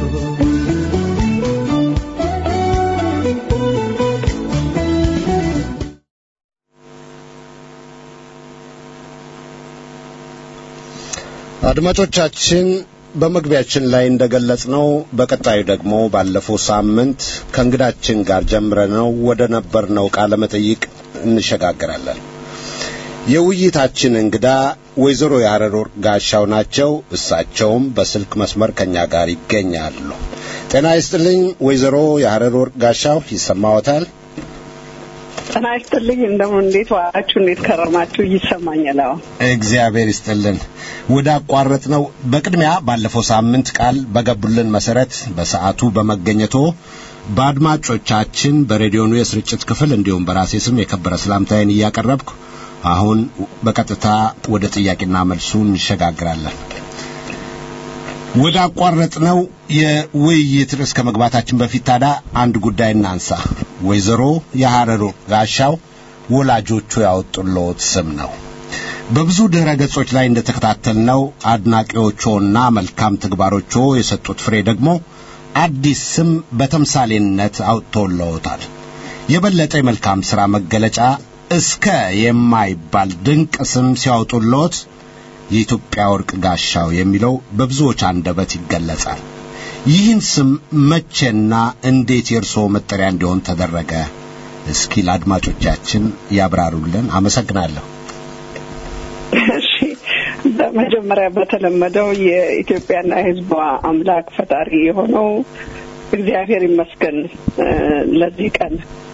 አድማጮቻችን በመግቢያችን ላይ እንደገለጽነው በቀጣዩ ደግሞ ባለፈው ሳምንት ከእንግዳችን ጋር ጀምረነው ወደ ነበርነው ቃለ መጠይቅ እንሸጋግራለን። የውይይታችን እንግዳ ወይዘሮ የሀረር ወርቅ ጋሻው ናቸው። እሳቸውም በስልክ መስመር ከኛ ጋር ይገኛሉ። ጤና ይስጥልኝ ወይዘሮ የሀረር ወርቅ ጋሻው ይሰማዎታል? ጤና ይስጥልኝ። እንደምን እንዴት ዋላችሁ? እንዴት ከረማችሁ? ይሰማኛል። አዎ እግዚአብሔር ይስጥልን። ወደ አቋረጥ ነው። በቅድሚያ ባለፈው ሳምንት ቃል በገቡልን መሰረት በሰዓቱ በመገኘቶ በአድማጮቻችን በሬዲዮኑ የስርጭት ክፍል እንዲሁም በራሴ ስም የከበረ ሰላምታዬን እያቀረብኩ አሁን በቀጥታ ወደ ጥያቄና መልሱ እንሸጋግራለን። ወደ አቋረጥነው የውይይት ርዕስ ከመግባታችን በፊት ታዲያ አንድ ጉዳይ እናንሳ። ወይዘሮ የሐረሩ ጋሻው ወላጆቹ ያወጡልዎት ስም ነው። በብዙ ድረ ገጾች ላይ እንደተከታተልነው አድናቂዎቹና መልካም ተግባሮቹ የሰጡት ፍሬ ደግሞ አዲስ ስም በተምሳሌነት አውጥተውልዎታል። የበለጠ የመልካም ሥራ መገለጫ እስከ የማይባል ድንቅ ስም ሲያወጡልዎት የኢትዮጵያ ወርቅ ጋሻው የሚለው በብዙዎች አንደበት ይገለጻል። ይህን ስም መቼና እንዴት የእርስዎ መጠሪያ እንዲሆን ተደረገ? እስኪ ለአድማጮቻችን ያብራሩልን። አመሰግናለሁ። እሺ በመጀመሪያ በተለመደው የኢትዮጵያና የሕዝቧ አምላክ ፈጣሪ የሆነው እግዚአብሔር ይመስገን ለዚህ ቀን።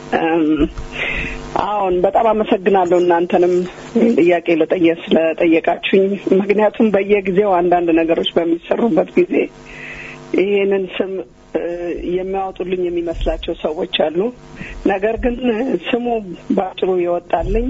አሁን በጣም አመሰግናለሁ እናንተንም ጥያቄ ለጠየ ስለጠየቃችሁኝ። ምክንያቱም በየጊዜው አንዳንድ ነገሮች በሚሰሩበት ጊዜ ይሄንን ስም የሚያወጡልኝ የሚመስላቸው ሰዎች አሉ። ነገር ግን ስሙ በአጭሩ የወጣልኝ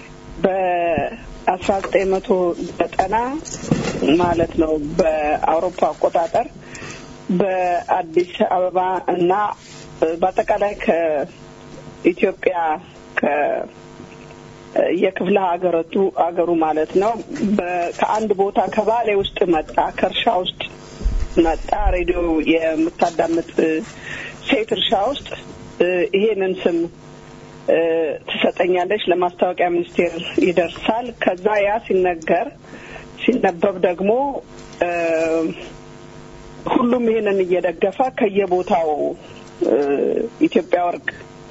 በአስራ ዘጠኝ መቶ ዘጠና ማለት ነው በአውሮፓ አቆጣጠር በአዲስ አበባ እና በአጠቃላይ ከኢትዮጵያ ከ የክፍለ ሀገረቱ አገሩ ማለት ነው ከአንድ ቦታ ከባሌ ውስጥ መጣ ከእርሻ ውስጥ መጣ ሬዲዮ የምታዳምጥ ሴት እርሻ ውስጥ ይሄንን ስም ትሰጠኛለች፣ ለማስታወቂያ ሚኒስቴር ይደርሳል። ከዛ ያ ሲነገር ሲነበብ ደግሞ ሁሉም ይሄንን እየደገፈ ከየቦታው ኢትዮጵያ ወርቅ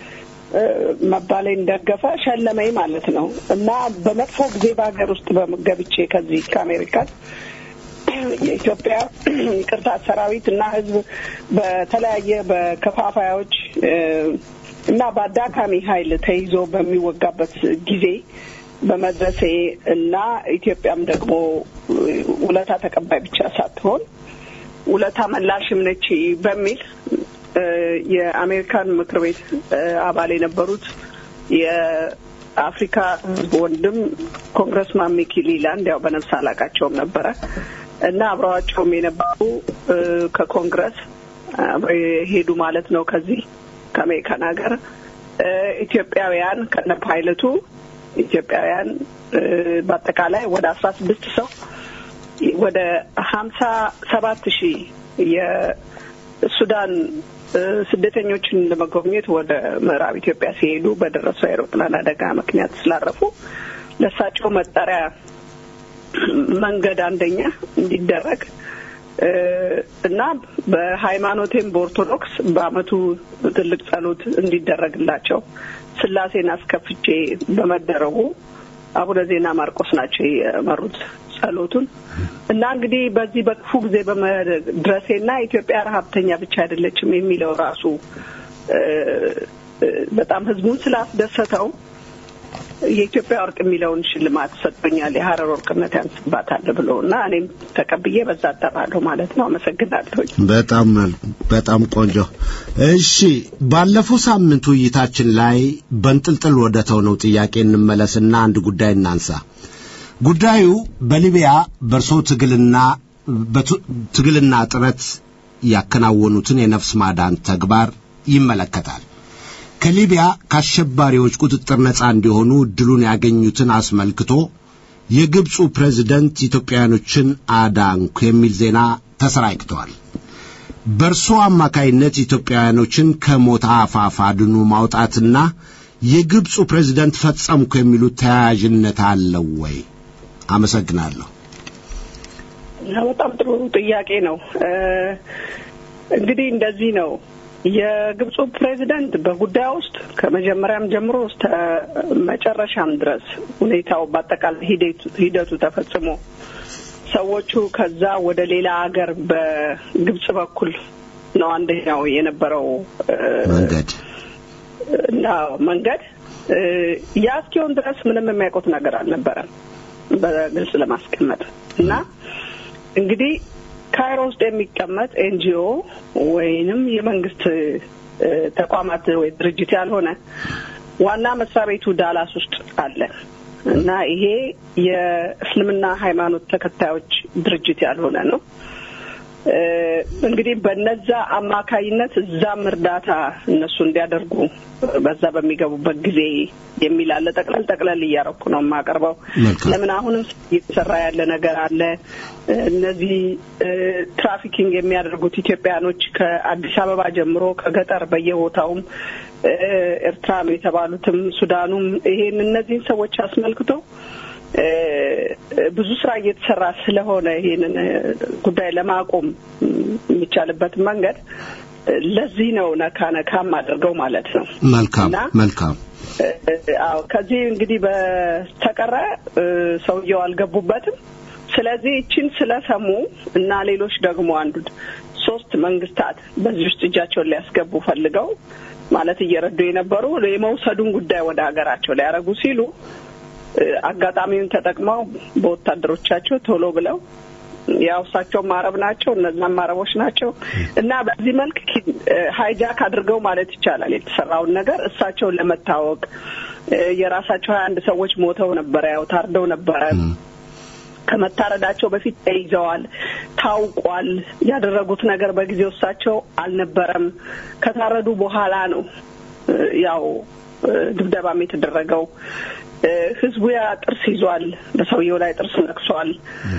መባሌን ደገፈ፣ ሸለመኝ ማለት ነው እና በመጥፎ ጊዜ በሀገር ውስጥ በገብቼ ከዚህ ከአሜሪካን የኢትዮጵያ ይቅርታ ሰራዊት እና ሕዝብ በተለያየ በከፋፋዮች እና በአዳካሚ ኃይል ተይዞ በሚወጋበት ጊዜ በመድረሴ እና ኢትዮጵያም ደግሞ ውለታ ተቀባይ ብቻ ሳትሆን ውለታ መላሽም ነች በሚል የአሜሪካን ምክር ቤት አባል የነበሩት የአፍሪካ ህዝብ ወንድም ኮንግረስማን ሚኪ ሊላንድ ያው በነፍስ አላቃቸውም ነበረ እና አብረዋቸውም የነበሩ ከኮንግረስ አብረው የሄዱ ማለት ነው ከዚህ ከአሜሪካን ሀገር ኢትዮጵያውያን ከነ ፓይለቱ ኢትዮጵያውያን በአጠቃላይ ወደ አስራ ስድስት ሰው ወደ ሀምሳ ሰባት ሺህ የሱዳን ስደተኞችን ለመጎብኘት ወደ ምዕራብ ኢትዮጵያ ሲሄዱ በደረሰው አውሮፕላን አደጋ ምክንያት ስላረፉ ለእሳቸው መጠሪያ መንገድ አንደኛ እንዲደረግ እና በሃይማኖቴም በኦርቶዶክስ በአመቱ ትልቅ ጸሎት እንዲደረግላቸው ስላሴን አስከፍቼ በመደረጉ አቡነ ዜና ማርቆስ ናቸው የመሩት ጸሎቱን እና እንግዲህ በዚህ በክፉ ጊዜ በመድረሴና ኢትዮጵያ ረሀብተኛ ብቻ አይደለችም የሚለው ራሱ በጣም ህዝቡን ስላስደሰተው የኢትዮጵያ ወርቅ የሚለውን ሽልማት ሰጥቶኛል። የሀረር ወርቅነት ያንስባታል ብሎ እና እኔም ተቀብዬ በዛ እጠራለሁ ማለት ነው። አመሰግናለሁ። በጣም በጣም ቆንጆ። እሺ፣ ባለፈው ሳምንት ውይይታችን ላይ በንጥልጥል ወደ ተውነው ጥያቄ እንመለስና አንድ ጉዳይ እናንሳ። ጉዳዩ በሊቢያ በእርሶ ትግልና ትግልና ጥረት ያከናወኑትን የነፍስ ማዳን ተግባር ይመለከታል። ከሊቢያ ከአሸባሪዎች ቁጥጥር ነፃ እንዲሆኑ እድሉን ያገኙትን አስመልክቶ የግብፁ ፕሬዝደንት ኢትዮጵያውያኖችን አዳንኩ የሚል ዜና ተሰራጭተዋል። በእርሶ አማካይነት ኢትዮጵያውያኖችን ከሞት አፋፍ አድኑ ማውጣትና የግብፁ ፕሬዝደንት ፈጸምኩ የሚሉት ተያያዥነት አለው ወይ? አመሰግናለሁ። በጣም ጥሩ ጥያቄ ነው። እንግዲህ እንደዚህ ነው። የግብፁ ፕሬዚደንት በጉዳዩ ውስጥ ከመጀመሪያም ጀምሮ እስከ መጨረሻም ድረስ ሁኔታው በአጠቃላይ ሂደቱ ተፈጽሞ ሰዎቹ ከዛ ወደ ሌላ ሀገር በግብጽ በኩል ነው አንደኛው የነበረው መንገድ እና መንገድ ያ እስኪሆን ድረስ ምንም የሚያውቁት ነገር አልነበረም በግልጽ ለማስቀመጥ እና እንግዲህ ካይሮ ውስጥ የሚቀመጥ ኤንጂኦ ወይንም የመንግስት ተቋማት ወይ ድርጅት ያልሆነ ዋና መስሪያ ቤቱ ዳላስ ውስጥ አለ እና ይሄ የእስልምና ሃይማኖት ተከታዮች ድርጅት ያልሆነ ነው። እንግዲህ በነዛ አማካይነት እዛም እርዳታ እነሱ እንዲያደርጉ በዛ በሚገቡበት ጊዜ የሚል አለ። ጠቅለል ጠቅለል እያረኩ ነው የማቀርበው። ለምን አሁንም እየተሰራ ያለ ነገር አለ። እነዚህ ትራፊኪንግ የሚያደርጉት ኢትዮጵያኖች ከአዲስ አበባ ጀምሮ ከገጠር በየቦታውም ኤርትራም የተባሉትም ሱዳኑም ይሄን እነዚህን ሰዎች አስመልክቶ ብዙ ስራ እየተሰራ ስለሆነ ይሄንን ጉዳይ ለማቆም የሚቻልበትን መንገድ ለዚህ ነው ነካ ነካም አድርገው ማለት ነው። መልካም መልካም። አዎ ከዚህ እንግዲህ በስተቀረ ሰውየው አልገቡበትም። ስለዚህ ይችን ስለሰሙ እና ሌሎች ደግሞ አንዱ ሶስት መንግስታት በዚህ ውስጥ እጃቸውን ሊያስገቡ ፈልገው ማለት እየረዱ የነበሩ የመውሰዱን ጉዳይ ወደ ሀገራቸው ሊያደርጉ ሲሉ አጋጣሚውን ተጠቅመው በወታደሮቻቸው ቶሎ ብለው ያው እሳቸውም አረብ ናቸው፣ እነዛም አረቦች ናቸው እና በዚህ መልክ ሀይጃክ አድርገው ማለት ይቻላል የተሰራውን ነገር እሳቸውን ለመታወቅ የራሳቸው ሀያ አንድ ሰዎች ሞተው ነበረ፣ ያው ታርደው ነበረ። ከመታረዳቸው በፊት ተይዘዋል፣ ታውቋል። ያደረጉት ነገር በጊዜው እሳቸው አልነበረም። ከታረዱ በኋላ ነው ያው ድብደባም የተደረገው። ህዝቡ ያ ጥርስ ይዟል፣ በሰውየው ላይ ጥርስ ነክሷል።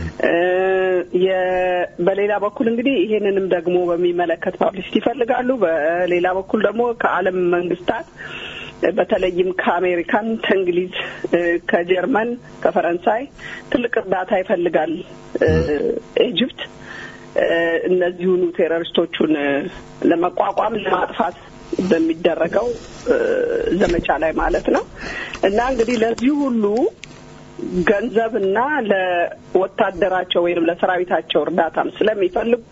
በሌላ በኩል እንግዲህ ይሄንንም ደግሞ በሚመለከት ፓብሊሲቲ ይፈልጋሉ። በሌላ በኩል ደግሞ ከዓለም መንግስታት በተለይም ከአሜሪካን፣ ከእንግሊዝ፣ ከጀርመን፣ ከፈረንሳይ ትልቅ እርዳታ ይፈልጋል ኢጅፕት እነዚሁኑ ቴሮሪስቶቹን ለመቋቋም ለማጥፋት በሚደረገው ዘመቻ ላይ ማለት ነው እና እንግዲህ ለዚህ ሁሉ ገንዘብና ለወታደራቸው ወይም ለሰራዊታቸው እርዳታም ስለሚፈልጉ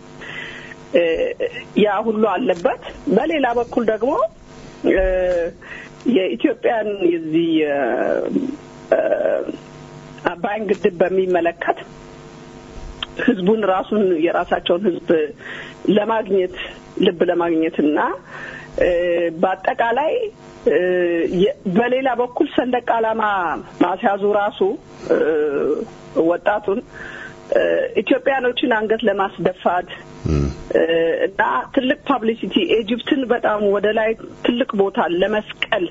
ያ ሁሉ አለበት። በሌላ በኩል ደግሞ የኢትዮጵያን የዚህ አባይን ግድብ በሚመለከት ህዝቡን ራሱን የራሳቸውን ህዝብ ለማግኘት ልብ ለማግኘትና በአጠቃላይ በሌላ በኩል ሰንደቅ ዓላማ ማስያዙ ራሱ ወጣቱን ኢትዮጵያኖችን አንገት ለማስደፋት እና ትልቅ ፓብሊሲቲ ኢጅፕትን በጣም ወደ ላይ ትልቅ ቦታ ለመስቀል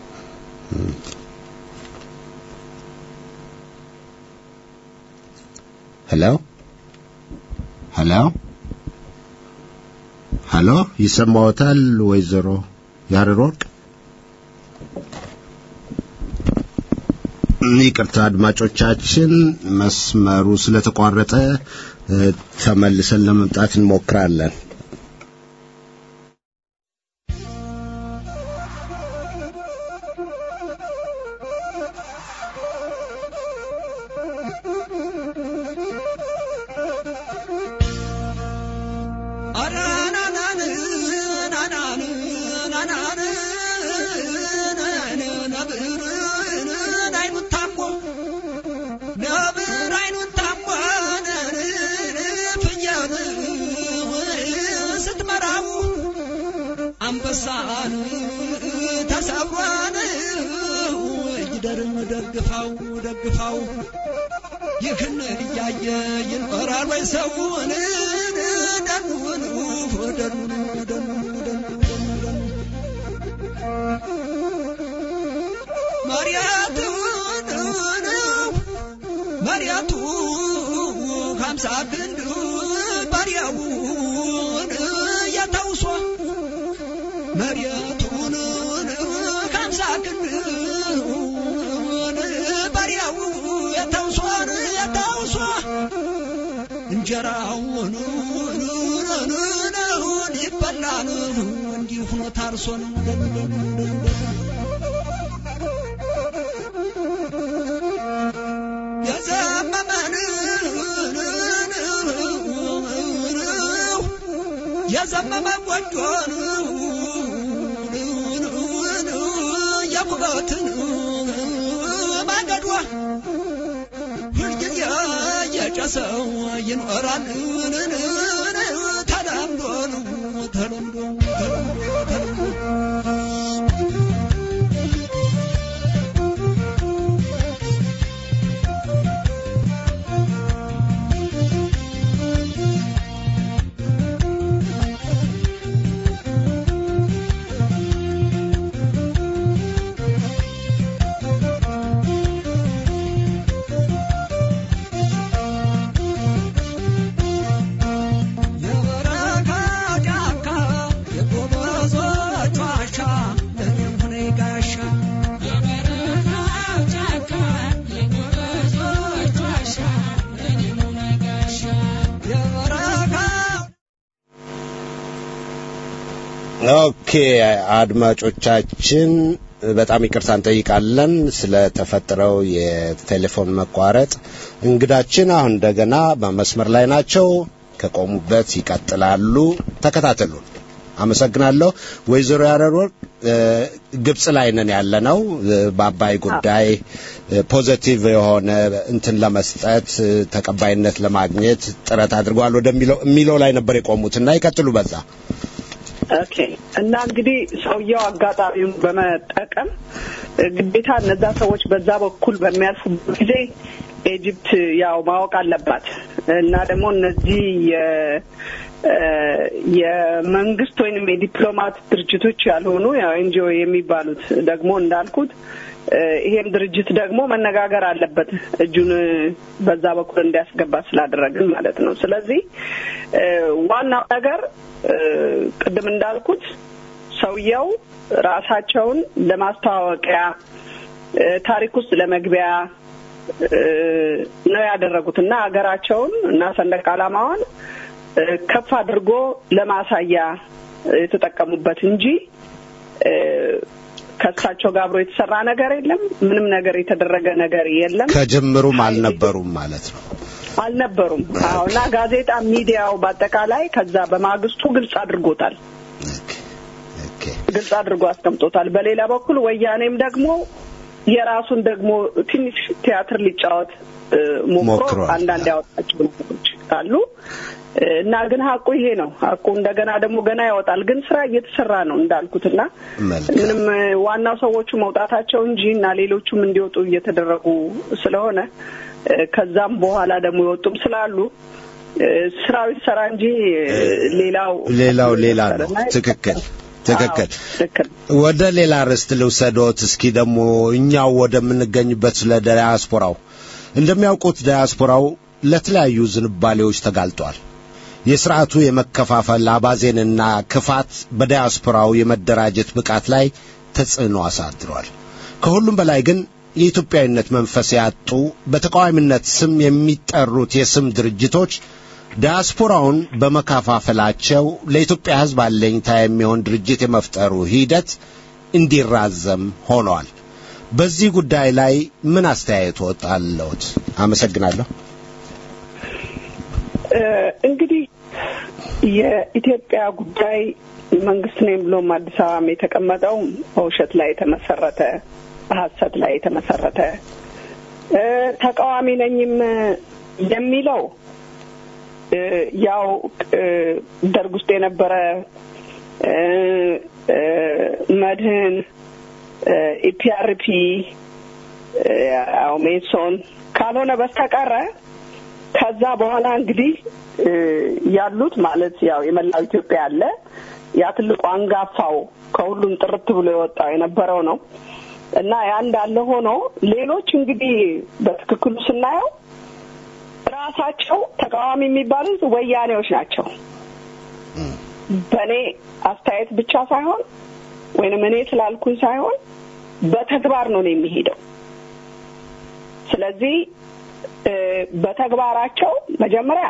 ሄሎ ሄሎ ሄሎ ይሰማዎታል ወይዘሮ ያሬድ ወርቅ? ይቅርታ አድማጮቻችን፣ መስመሩ ስለተቋረጠ ተመልሰን ለመምጣት እንሞክራለን። አንበሳን ተሰብሯን ይደርም ደግፋው ደግፋው ይህን እያየ ይኖራል ወይ ሰውን ደኑን ደኑን ደኑን ደኑን መሬቱን ከምሳ ክንዱን በሬው የተውሶን የተውሶ እንጀራውን ይበላል እንዲህ ሆኖ ታርሶን የዘመመን የዘመመ ጎጆን የኩበትን ማገዷ ሁልጊዜ የጨሰው ይኖራል ተለምዶ ተለምዶ የበረካ ጫካ የጎበዞች ዋሻ ለኔም ሆነ ጋሻ የበረካ ኦኬ አድማጮቻችን በጣም ይቅርታ እንጠይቃለን ስለተፈጠረው የቴሌፎን መቋረጥ። እንግዳችን አሁን እንደገና በመስመር ላይ ናቸው። ከቆሙበት ይቀጥላሉ። ተከታተሉን። አመሰግናለሁ። ወይዘሮ ያረር ግብጽ ላይ ነን ያለነው በአባይ ጉዳይ ፖዘቲቭ የሆነ እንትን ለመስጠት ተቀባይነት ለማግኘት ጥረት አድርገዋል ወደሚለው የሚለው ላይ ነበር የቆሙት እና ይቀጥሉ በዛ ኦኬ እና እንግዲህ ሰውየው አጋጣሚውን በመጠቀም ግዴታ እነዛ ሰዎች በዛ በኩል በሚያልፉበት ጊዜ ኢጅፕት ያው ማወቅ አለባት እና ደግሞ እነዚህ የ የመንግስት ወይንም የዲፕሎማት ድርጅቶች ያልሆኑ ያው ኤንጂኦ የሚባሉት ደግሞ እንዳልኩት ይሄም ድርጅት ደግሞ መነጋገር አለበት እጁን በዛ በኩል እንዲያስገባ ስላደረግን ማለት ነው። ስለዚህ ዋናው ነገር ቅድም እንዳልኩት ሰውየው ራሳቸውን ለማስተዋወቂያ ታሪክ ውስጥ ለመግቢያ ነው ያደረጉት እና ሀገራቸውን እና ሰንደቅ ዓላማዋን ከፍ አድርጎ ለማሳያ የተጠቀሙበት እንጂ ከእሳቸው ጋር አብሮ የተሰራ ነገር የለም። ምንም ነገር የተደረገ ነገር የለም። ከጅምሩም አልነበሩም ማለት ነው። አልነበሩም። አዎ እና ጋዜጣ ሚዲያው በአጠቃላይ ከዛ በማግስቱ ግልጽ አድርጎታል። ኦኬ ግልጽ አድርጎ አስቀምጦታል። በሌላ በኩል ወያኔም ደግሞ የራሱን ደግሞ ትንሽ ቲያትር ሊጫወት እ፣ ሞክሮ ሞክሯል። አንዳንድ ያወጣቸው ነገሮች አሉ እና ግን ሀቁ ይሄ ነው። ሀቁ እንደገና ደግሞ ገና ያወጣል። ግን ስራ እየተሰራ ነው እንዳልኩት እና መልካም ምንም እ፣ ዋናው ሰዎቹ መውጣታቸው እንጂ እና ሌሎቹም እንዲወጡ እየተደረጉ ስለሆነ እ፣ ከዛም በኋላ ደግሞ የወጡም ስላሉ እ፣ ስራው ይሰራ እንጂ እ፣ ሌላው ሌላው ሌላ ነው። ትክክል ትክክል። አዎ፣ ትክክል ወደ ሌላ ርዕስት ልውሰዶት። እስኪ ደግሞ እኛው ወደምንገኝበት ስለ ዳያስፖራው እንደሚያውቁት ዳያስፖራው ለተለያዩ ዝንባሌዎች ተጋልጧል። የስርዓቱ የመከፋፈል አባዜንና ክፋት በዳያስፖራው የመደራጀት ብቃት ላይ ተጽዕኖ አሳድሯል። ከሁሉም በላይ ግን የኢትዮጵያዊነት መንፈስ ያጡ በተቃዋሚነት ስም የሚጠሩት የስም ድርጅቶች ዲያስፖራውን በመከፋፈላቸው ለኢትዮጵያ ሕዝብ አለኝታ የሚሆን ድርጅት የመፍጠሩ ሂደት እንዲራዘም ሆኗል። በዚህ ጉዳይ ላይ ምን አስተያየት ወጣለሁት? አመሰግናለሁ። እ፣ እንግዲህ የኢትዮጵያ ጉዳይ መንግስት ነኝ ብሎም አዲስ አበባም የተቀመጠው በውሸት ላይ የተመሰረተ በሀሰት ላይ የተመሰረተ እ፣ ተቃዋሚ ነኝም የሚለው እ፣ ያው እ፣ ደርግ ውስጥ የነበረ እ፣ እ፣ መድህን እ፣ ኢፒአርፒ እ፣ ያው ሜሶን ካልሆነ በስተቀረ ከዛ በኋላ እንግዲህ እ፣ ያሉት ማለት ያው የመላው ኢትዮጵያ አለ ያ ትልቁ አንጋፋው ከሁሉም ጥርት ብሎ የወጣው የነበረው ነው እና ያ እንዳለ ሆኖ ሌሎች እንግዲህ በትክክሉ ስናየው ራሳቸው ተቃዋሚ የሚባሉት ወያኔዎች ናቸው። በእኔ አስተያየት ብቻ ሳይሆን ወይንም እኔ ስላልኩኝ ሳይሆን በተግባር ነው ነው የሚሄደው። ስለዚህ እ፣ በተግባራቸው መጀመሪያ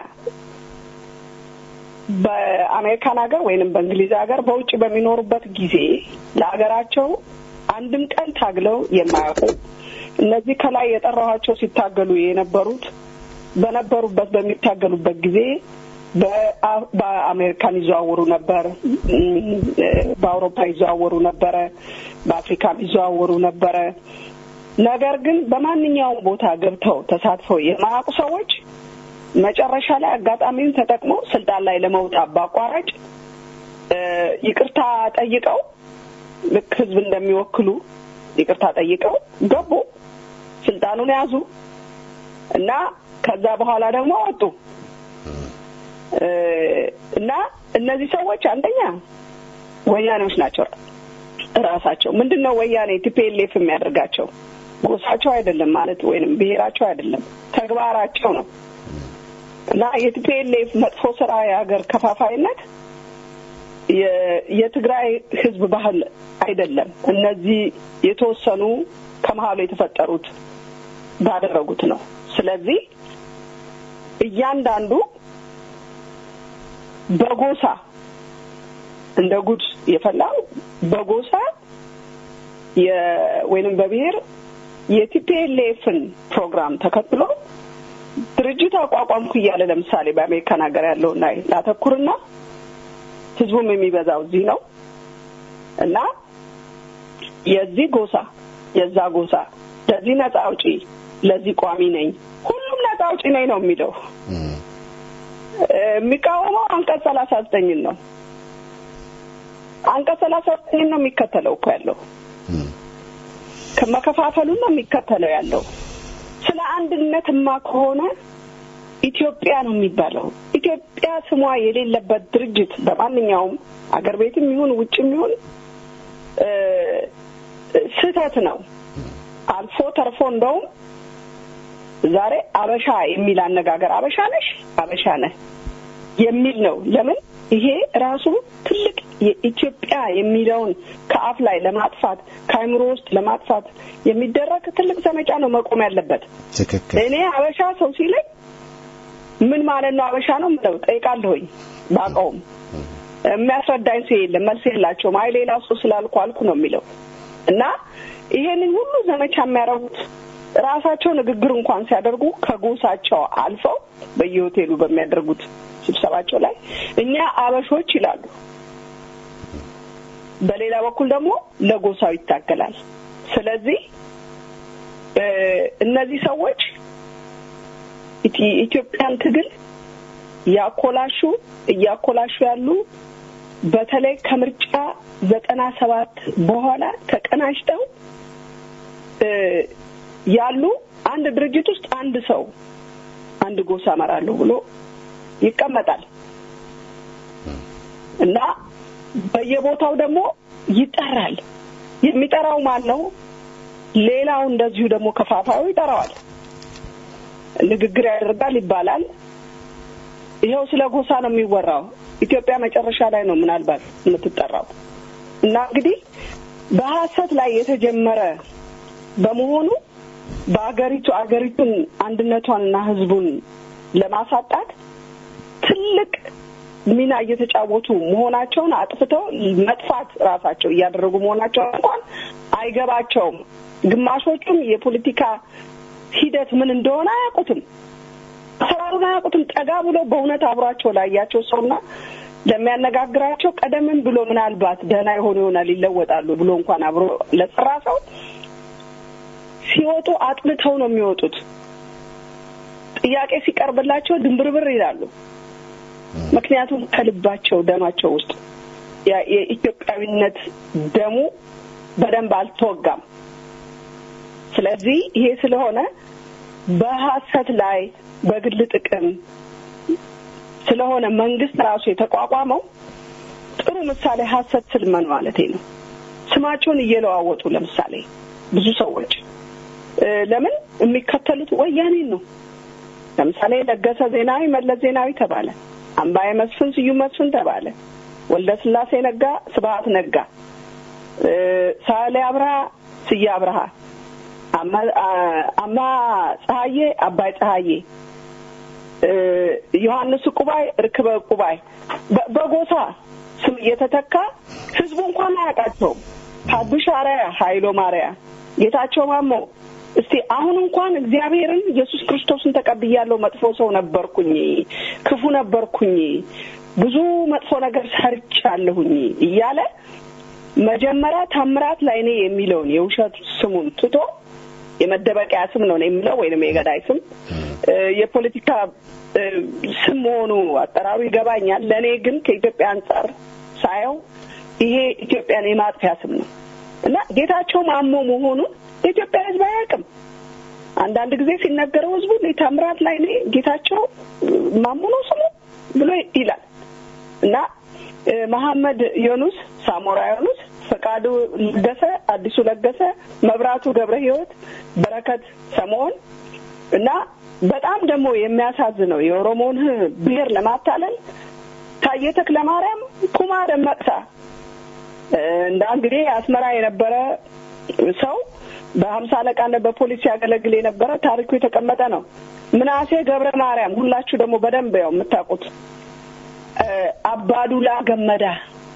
በአሜሪካን ሀገር ወይንም በእንግሊዝ ሀገር በውጭ በሚኖሩበት ጊዜ ለሀገራቸው አንድም ቀን ታግለው የማያውቁ እነዚህ ከላይ የጠራኋቸው ሲታገሉ የነበሩት በነበሩበት በሚታገሉበት ጊዜ በአ- በአሜሪካን ይዘዋወሩ ነበር፣ እም፣ በአውሮፓ ይዘዋወሩ ነበረ፣ በአፍሪካም ይዘዋወሩ ነበረ። ነገር ግን በማንኛውም ቦታ ገብተው ተሳትፈው የማያውቁ ሰዎች መጨረሻ ላይ አጋጣሚውን ተጠቅመው ስልጣን ላይ ለመውጣት በአቋራጭ እ፣ ይቅርታ ጠይቀው ልክ ህዝብ እንደሚወክሉ ይቅርታ ጠይቀው ገቡ፣ ስልጣኑን ያዙ እና ከዛ በኋላ ደግሞ ወጡ እ፣ እና እነዚህ ሰዎች አንደኛ ወያኔዎች ናቸው ራሳቸው። ምንድን ነው ወያኔ ቲፒኤልኤፍ የሚያደርጋቸው ጎሳቸው አይደለም ማለት ወይንም ብሔራቸው አይደለም ተግባራቸው ነው። እና የቲፒኤልኤፍ መጥፎ ስራ የሀገር ከፋፋይነት የ- የትግራይ ህዝብ ባህል አይደለም። እነዚህ የተወሰኑ ከመሀሉ የተፈጠሩት ባደረጉት ነው። ስለዚህ እያንዳንዱ በጎሳ እንደ ጉድ የፈላው በጎሳ የ- ወይንም በብሔር የቲፒኤልኤፍን ፕሮግራም ተከትሎ ድርጅት አቋቋምኩ እያለ ለምሳሌ በአሜሪካን ሀገር ያለውን ላይ ላተኩርና ህዝቡም የሚበዛው እዚህ ነው እና የዚህ ጎሳ የዛ ጎሳ ለዚህ ነጻ አውጪ ለዚህ ቋሚ ነኝ ሁሉም ነጻ አውጪ ነኝ ነው የሚለው እ፣ የሚቃወመው አንቀጽ ሰላሳ ዘጠኝን ነው አንቀጽ ሰላሳ ዘጠኝን ነው የሚከተለው እኮ ያለው ከመከፋፈሉን ነው የሚከተለው ያለው ስለ አንድነትማ ከሆነ ኢትዮጵያ ነው የሚባለው። ኢትዮጵያ ስሟ የሌለበት ድርጅት በማንኛውም አገር ቤትም ይሁን ውጭም ይሁን እ፣ ስህተት ነው። አልፎ ተርፎ እንደውም ዛሬ አበሻ የሚል አነጋገር አበሻ ነሽ፣ አበሻ ነህ የሚል ነው። ለምን ይሄ ራሱ ትልቅ የኢትዮጵያ የሚለውን ከአፍ ላይ ለማጥፋት ከአእምሮ ውስጥ ለማጥፋት የሚደረግ ትልቅ ዘመቻ ነው መቆም ያለበት። ትክክል እኔ አበሻ ሰው ሲለኝ ምን ማለት ነው አበሻ ነው ምለው ጠይቃለሁኝ። ባውቀውም የሚያስረዳኝ ሰው የለም፣ መልስ የላቸውም። አይ ሌላ ሰው ስላልኩ አልኩ ነው የሚለው እና ይሄንን ሁሉ ዘመቻ የሚያደርጉት ራሳቸው ንግግር እንኳን ሲያደርጉ ከጎሳቸው አልፈው በየሆቴሉ በሚያደርጉት ስብሰባቸው ላይ እኛ አበሾች ይላሉ። በሌላ በኩል ደግሞ ለጎሳው ይታገላል። ስለዚህ እ፣ እነዚህ ሰዎች ኢቲ- ኢትዮጵያን ትግል ያኮላሹ እያኮላሹ ያሉ በተለይ ከምርጫ ዘጠና ሰባት በኋላ ተቀናጅተው እ፣ ያሉ አንድ ድርጅት ውስጥ አንድ ሰው አንድ ጎሳ እመራለሁ ብሎ ይቀመጣል እና በየቦታው ደግሞ ይጠራል። የሚጠራው ማን ነው? ሌላው እንደዚሁ ደግሞ ከፋፋዩ ይጠራዋል። ንግግር ያደርጋል ይባላል። ይኸው ስለ ጎሳ ነው የሚወራው። ኢትዮጵያ መጨረሻ ላይ ነው ምናልባት የምትጠራው እና እንግዲህ በሀሰት ላይ የተጀመረ በመሆኑ በአገሪቱ አገሪቱን አንድነቷንና ሕዝቡን ለማሳጣት ትልቅ ሚና እየተጫወቱ መሆናቸውን አጥፍተው መጥፋት ራሳቸው እያደረጉ መሆናቸው እንኳን አይገባቸውም። ግማሾቹም የፖለቲካ ሂደት ምን እንደሆነ አያውቁትም። አሰራሩን አያውቁትም። ጠጋ ብሎ በእውነት አብሯቸው ላያቸው ሰውና ለሚያነጋግራቸው ቀደምም ብሎ ምናልባት ደህና የሆኑ ይሆናል ይለወጣሉ ብሎ እንኳን አብሮ ለሰራ ሰው ሲወጡ አጥልተው ነው የሚወጡት። ጥያቄ ሲቀርብላቸው ድንብርብር ይላሉ። ምክንያቱም ከልባቸው ደማቸው ውስጥ ያ- የኢትዮጵያዊነት ደሙ በደንብ አልተወጋም። ስለዚህ ይሄ ስለሆነ በሀሰት ላይ በግል ጥቅም ስለሆነ መንግስት ራሱ የተቋቋመው ጥሩ ምሳሌ ሀሰት ስልመን ማለት ነው። ስማቸውን እየለዋወጡ ለምሳሌ ብዙ ሰዎች እ፣ ለምን የሚከተሉት ወያኔን ነው። ለምሳሌ ለገሰ ዜናዊ መለስ ዜናዊ ተባለ። አምባዬ መስፍን ስዩም መስፍን ተባለ። ወልደ ስላሴ ነጋ፣ ስብሀት ነጋ፣ እ፣ ሳህሌ አብርሃ፣ ስዬ አብርሃ፣ አማ- አ- አማ ፀሐዬ፣ አባይ ፀሐዬ እ፣ ዮሐንስ ቁባይ፣ ርክበ ቁባይ በ- በጎሳ ስም እየተተካ ህዝቡ እንኳን አያውቃቸውም። ሀዱሽ አርአያ፣ ኃይሎ ማርያ፣ ጌታቸው ማሞ እስቲ አሁን እንኳን እግዚአብሔርን ኢየሱስ ክርስቶስን ተቀብያለሁ፣ መጥፎ ሰው ነበርኩኝ፣ ክፉ ነበርኩኝ፣ ብዙ መጥፎ ነገር ሰርቻለሁኝ እያለ መጀመሪያ ታምራት ላይኔ የሚለውን የውሸት ስሙን ትቶ የመደበቂያ ስም ነው የሚለው ወይንም የገዳይ ስም እ፣ የፖለቲካ እ፣ ስም መሆኑ አጠራሩ ይገባኛል። ለእኔ ግን ከኢትዮጵያ አንጻር ሳየው ይሄ ኢትዮጵያን የማጥፊያ ስም ነው እና ጌታቸው ማሞ መሆኑን የኢትዮጵያ ሕዝብ አያውቅም። አንዳንድ ጊዜ ሲነገረው ሕዝቡ ታምራት ላይ ጌታቸው ማሞ ነው ስሙ ብሎ ይላል እና እ፣ መሐመድ ዮኑስ፣ ሳሞራ ዮኑስ፣ ፈቃዱ ለገሰ፣ አዲሱ ለገሰ፣ መብራቱ ገብረ ሕይወት፣ በረከት ሰሞን እና በጣም ደግሞ የሚያሳዝነው የኦሮሞን ብሔር ለማታለል ታዬ ተክለ ማርያም፣ ኩማ ደመቅሳ እ፣ እንዳ እንግዲህ አስመራ የነበረ ሰው በሀምሳ አለቃነት በፖሊስ ያገለግል የነበረ ታሪኩ የተቀመጠ ነው። ምናሴ ገብረ ማርያም ሁላችሁ ደግሞ በደንብ ያው የምታውቁት እ፣ አባዱላ ገመዳ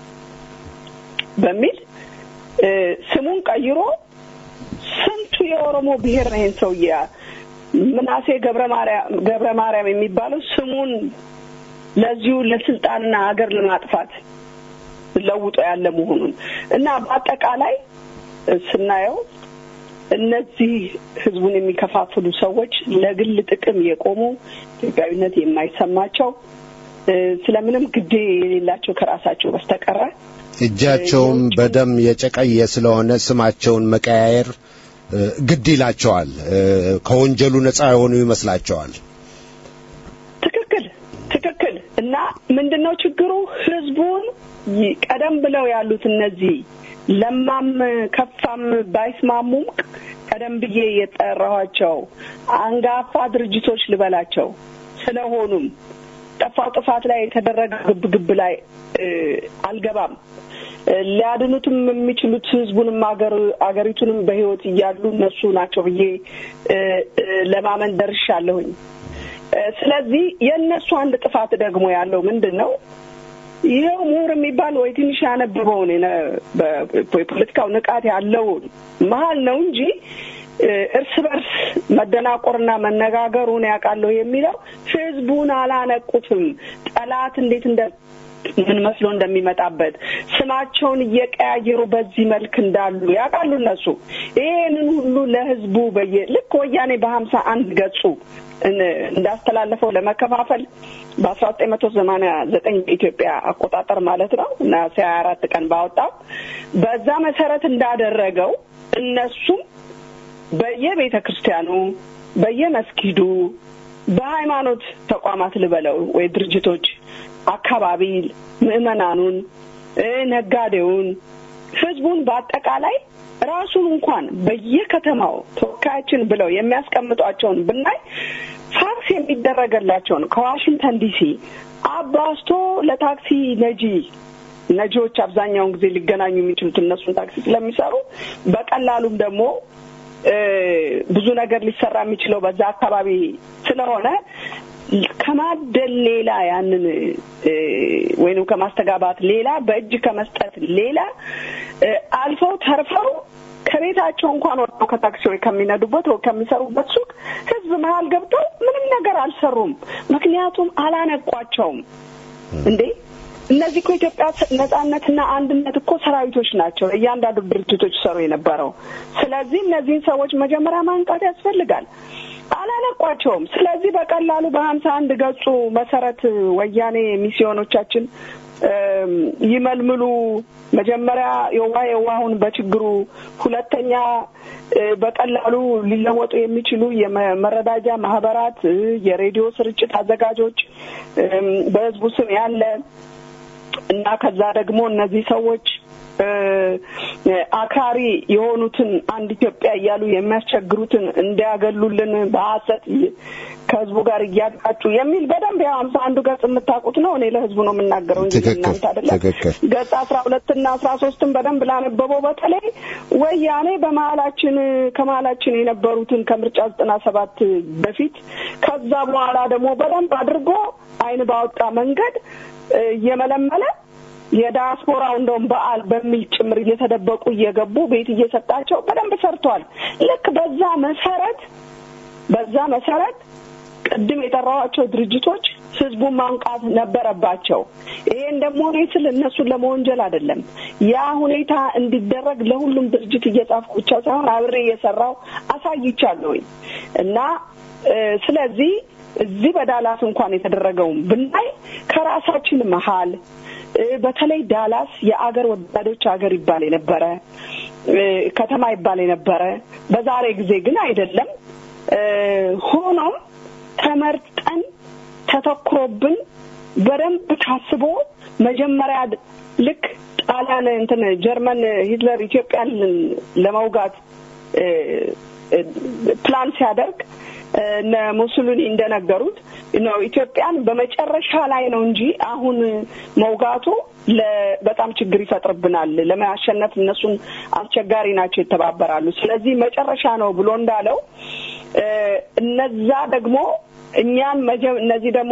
በሚል እ፣ ስሙን ቀይሮ ስንቱ የኦሮሞ ብሔር ነው ይህን ሰውዬ ምናሴ ገብረ ማርያም ገብረ ማርያም የሚባለው ስሙን ለዚሁ ለስልጣንና ሀገር ለማጥፋት ለውጦ ያለ መሆኑን እና በአጠቃላይ ስናየው እነዚህ ህዝቡን የሚከፋፍሉ ሰዎች ለግል ጥቅም የቆሙ ኢትዮጵያዊነት የማይሰማቸው እ፣ ስለምንም ግዴ የሌላቸው ከራሳቸው በስተቀረ እጃቸውም በደም የጨቀየ ስለሆነ ስማቸውን መቀያየር እ፣ ግድ ይላቸዋል። እ፣ ከወንጀሉ ነጻ የሆኑ ይመስላቸዋል። ትክክል ትክክል። እና ምንድን ነው ችግሩ? ህዝቡን ይ- ቀደም ብለው ያሉት እነዚህ ለማም ከፋም ባይስማሙም ቀደም ብዬ የጠራኋቸው አንጋፋ ድርጅቶች ልበላቸው ስለሆኑም ጠፋው ጥፋት ላይ የተደረገ ግብግብ ላይ እ፣ አልገባም። እ፣ ሊያድኑትም የሚችሉት ህዝቡንም አገር አገሪቱንም በህይወት እያሉ እነሱ ናቸው ብዬ እ፣ እ፣ ለማመን ደርሻለሁኝ። እ፣ ስለዚህ የእነሱ አንድ ጥፋት ደግሞ ያለው ምንድን ነው? ይኸው ምሁር የሚባል ወይ ትንሽ ያነበበውን የነ- በ- የፖለቲካው ንቃት ያለውን መሀል ነው እንጂ እ፣ እርስ በርስ መደናቆርና መነጋገሩን ያውቃለሁ የሚለው ህዝቡን አላነቁትም። ጠላት እንዴት እንደ ምን መስሎ እንደሚመጣበት ስማቸውን እየቀያየሩ በዚህ መልክ እንዳሉ ያውቃሉ እነሱ። ይህንን ሁሉ ለህዝቡ በየ ልክ ወያኔ በሀምሳ አንድ ገጹ እን- እንዳስተላለፈው ለመከፋፈል በአስራ ዘጠኝ መቶ ሰማኒያ ዘጠኝ በኢትዮጵያ አቆጣጠር ማለት ነው ነሐሴ ሀያ አራት ቀን ባወጣው በዛ መሰረት እንዳደረገው እነሱም በየቤተ ክርስቲያኑ በየመስጊዱ በሃይማኖት ተቋማት ልበለው ወይ ድርጅቶች አካባቢ ምዕመናኑን እ ነጋዴውን ህዝቡን በአጠቃላይ ራሱን እንኳን በየከተማው ተወካያችን ብለው የሚያስቀምጧቸውን ብናይ ፋክስ የሚደረገላቸውን ከዋሽንግተን ዲሲ አባስቶ ለታክሲ ነጂ ነጂዎች አብዛኛውን ጊዜ ሊገናኙ የሚችሉት እነሱን ታክሲ ስለሚሰሩ በቀላሉም ደግሞ እ ብዙ ነገር ሊሰራ የሚችለው በዛ አካባቢ ስለሆነ ከማደል ሌላ ያንን እ ወይንም ከማስተጋባት ሌላ በእጅ ከመስጠት ሌላ እ አልፈው ተርፈው ከቤታቸው እንኳን ወጥተው ከታክሲዎች ከሚነዱበት ወይ ከሚሰሩበት ሱቅ ህዝብ መሀል ገብተው ምንም ነገር አልሰሩም። ምክንያቱም አላነቋቸውም። እንዴ እነዚህ እኮ ኢትዮጵያ ነጻነትና አንድነት እኮ ሰራዊቶች ናቸው። እያንዳንዱ ድርጅቶች ሰሩ የነበረው። ስለዚህ እነዚህን ሰዎች መጀመሪያ ማንቃት ያስፈልጋል። አላለቋቸውም። ስለዚህ በቀላሉ በሀምሳ አንድ ገጹ መሰረት ወያኔ ሚስዮኖቻችን እም ይመልምሉ። መጀመሪያ የዋህ የዋሁን በችግሩ፣ ሁለተኛ እ በቀላሉ ሊለወጡ የሚችሉ የመረዳጃ ማህበራት፣ እ የሬዲዮ ስርጭት አዘጋጆች እም በህዝቡ ስም ያለ እና ከዛ ደግሞ እነዚህ ሰዎች እ አክራሪ የሆኑትን አንድ ኢትዮጵያ እያሉ የሚያስቸግሩትን እንዲያገሉልን በሀሰት ከህዝቡ ጋር እያጣጩ የሚል በደንብ ያው ሀምሳ አንዱ ገጽ የምታውቁት ነው። እኔ ለህዝቡ ነው የምናገረው እንጂ ትክክል፣ እናንተ አይደለም። ትክክል። ገጽ አስራ ሁለትና አስራ ሶስትን በደንብ ላነበበው በተለይ ወያኔ በመሀላችን ከመሀላችን የነበሩትን ከምርጫ ዘጠና ሰባት በፊት ከዛ በኋላ ደግሞ በደንብ አድርጎ አይን ባወጣ መንገድ እ፣ እየመለመለ የዳያስፖራው እንደውም በዓል በሚል ጭምር እየተደበቁ እየገቡ ቤት እየሰጣቸው በደንብ ሰርቷል። ልክ በዛ መሰረት በዛ መሰረት ቅድም የጠራኋቸው ድርጅቶች ህዝቡን ማንቃት ነበረባቸው። ይሄን ደግሞ እኔ ስል እነሱን ለመወንጀል አይደለም። ያ ሁኔታ እንዲደረግ ለሁሉም ድርጅት እየጻፍኩ ብቻ ሳይሆን አብሬ እየሰራው አሳይቻለሁኝ እና እ፣ ስለዚህ እዚህ በዳላስ እንኳን የተደረገውን ብናይ ከራሳችን መሀል እ፣ በተለይ ዳላስ የአገር ወዳዶች ሀገር ይባል የነበረ እ፣ ከተማ ይባል የነበረ በዛሬ ጊዜ ግን አይደለም። እ፣ ሆኖም ተመርጠን ተተኩሮብን በደንብ ታስቦ መጀመሪያ ድ- ልክ ጣሊያን እንትን ጀርመን ሂትለር ኢትዮጵያን ለመውጋት እ፣ እ፣ ፕላን ሲያደርግ እ፣ እነ ሙሶሊኒ እንደነገሩት ነው ኢትዮጵያን በመጨረሻ ላይ ነው እንጂ አሁን መውጋቱ ለ- በጣም ችግር ይፈጥርብናል። ለማሸነፍ እነሱን አስቸጋሪ ናቸው፣ ይተባበራሉ። ስለዚህ መጨረሻ ነው ብሎ እንዳለው እ፣ እነዛ ደግሞ እኛን መጀ- እነዚህ ደግሞ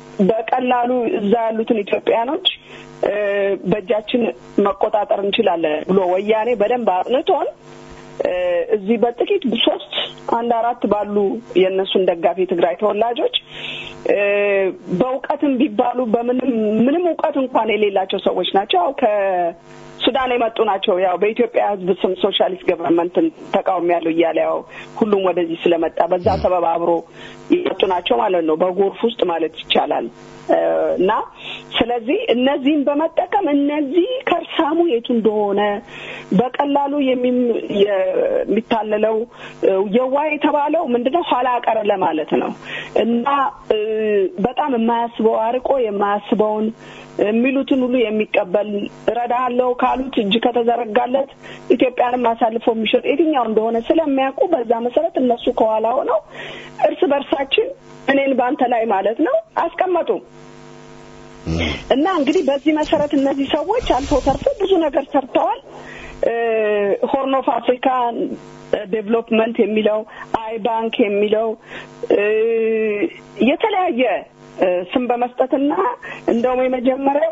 በቀላሉ እዛ ያሉትን ኢትዮጵያኖች እ፣ በእጃችን መቆጣጠር እንችላለን ብሎ ወያኔ በደንብ አጥንቶን እ፣ እዚህ በጥቂት ሶስት አንድ አራት ባሉ የእነሱን ደጋፊ የትግራይ ተወላጆች እ፣ በእውቀትም ቢባሉ በምንም ምንም እውቀት እንኳን የሌላቸው ሰዎች ናቸው። ያው ከሱዳን የመጡ ናቸው። ያው በኢትዮጵያ ሕዝብ ስም ሶሻሊስት ገቨርንመንትን ተቃውሞ ያለው እያለ ያው ሁሉም ወደዚህ ስለመጣ በዛ ሰበብ አብሮ የመጡ ናቸው ማለት ነው። በጎርፍ ውስጥ ማለት ይቻላል እ፣ እና ስለዚህ እነዚህን በመጠቀም እነዚህ ከርሳሙ የቱ እንደሆነ በቀላሉ የሚም- የሚታለለው እ፣ የዋ የተባለው ምንድነው ኋላ ቀር ለማለት ነው እና እ፣ በጣም የማያስበው አርቆ የማያስበውን የሚሉትን ሁሉ የሚቀበል እረዳሃለሁ ካሉት እጅ ከተዘረጋለት ኢትዮጵያንም አሳልፎ የሚሸጥ የትኛው እንደሆነ ስለሚያውቁ በዛ መሰረት እነሱ ከኋላ ሆነው እርስ በርሳችን እኔን በአንተ ላይ ማለት ነው አስቀመጡ። እና እንግዲህ በዚህ መሰረት እነዚህ ሰዎች አልፎ ተርፎ ብዙ ነገር ሰርተዋል። ሆርን ኦፍ አፍሪካ ዴቨሎፕመንት የሚለው አይ ባንክ የሚለው እ፣ የተለያየ እ፣ ስም በመስጠትና እንደውም የመጀመሪያው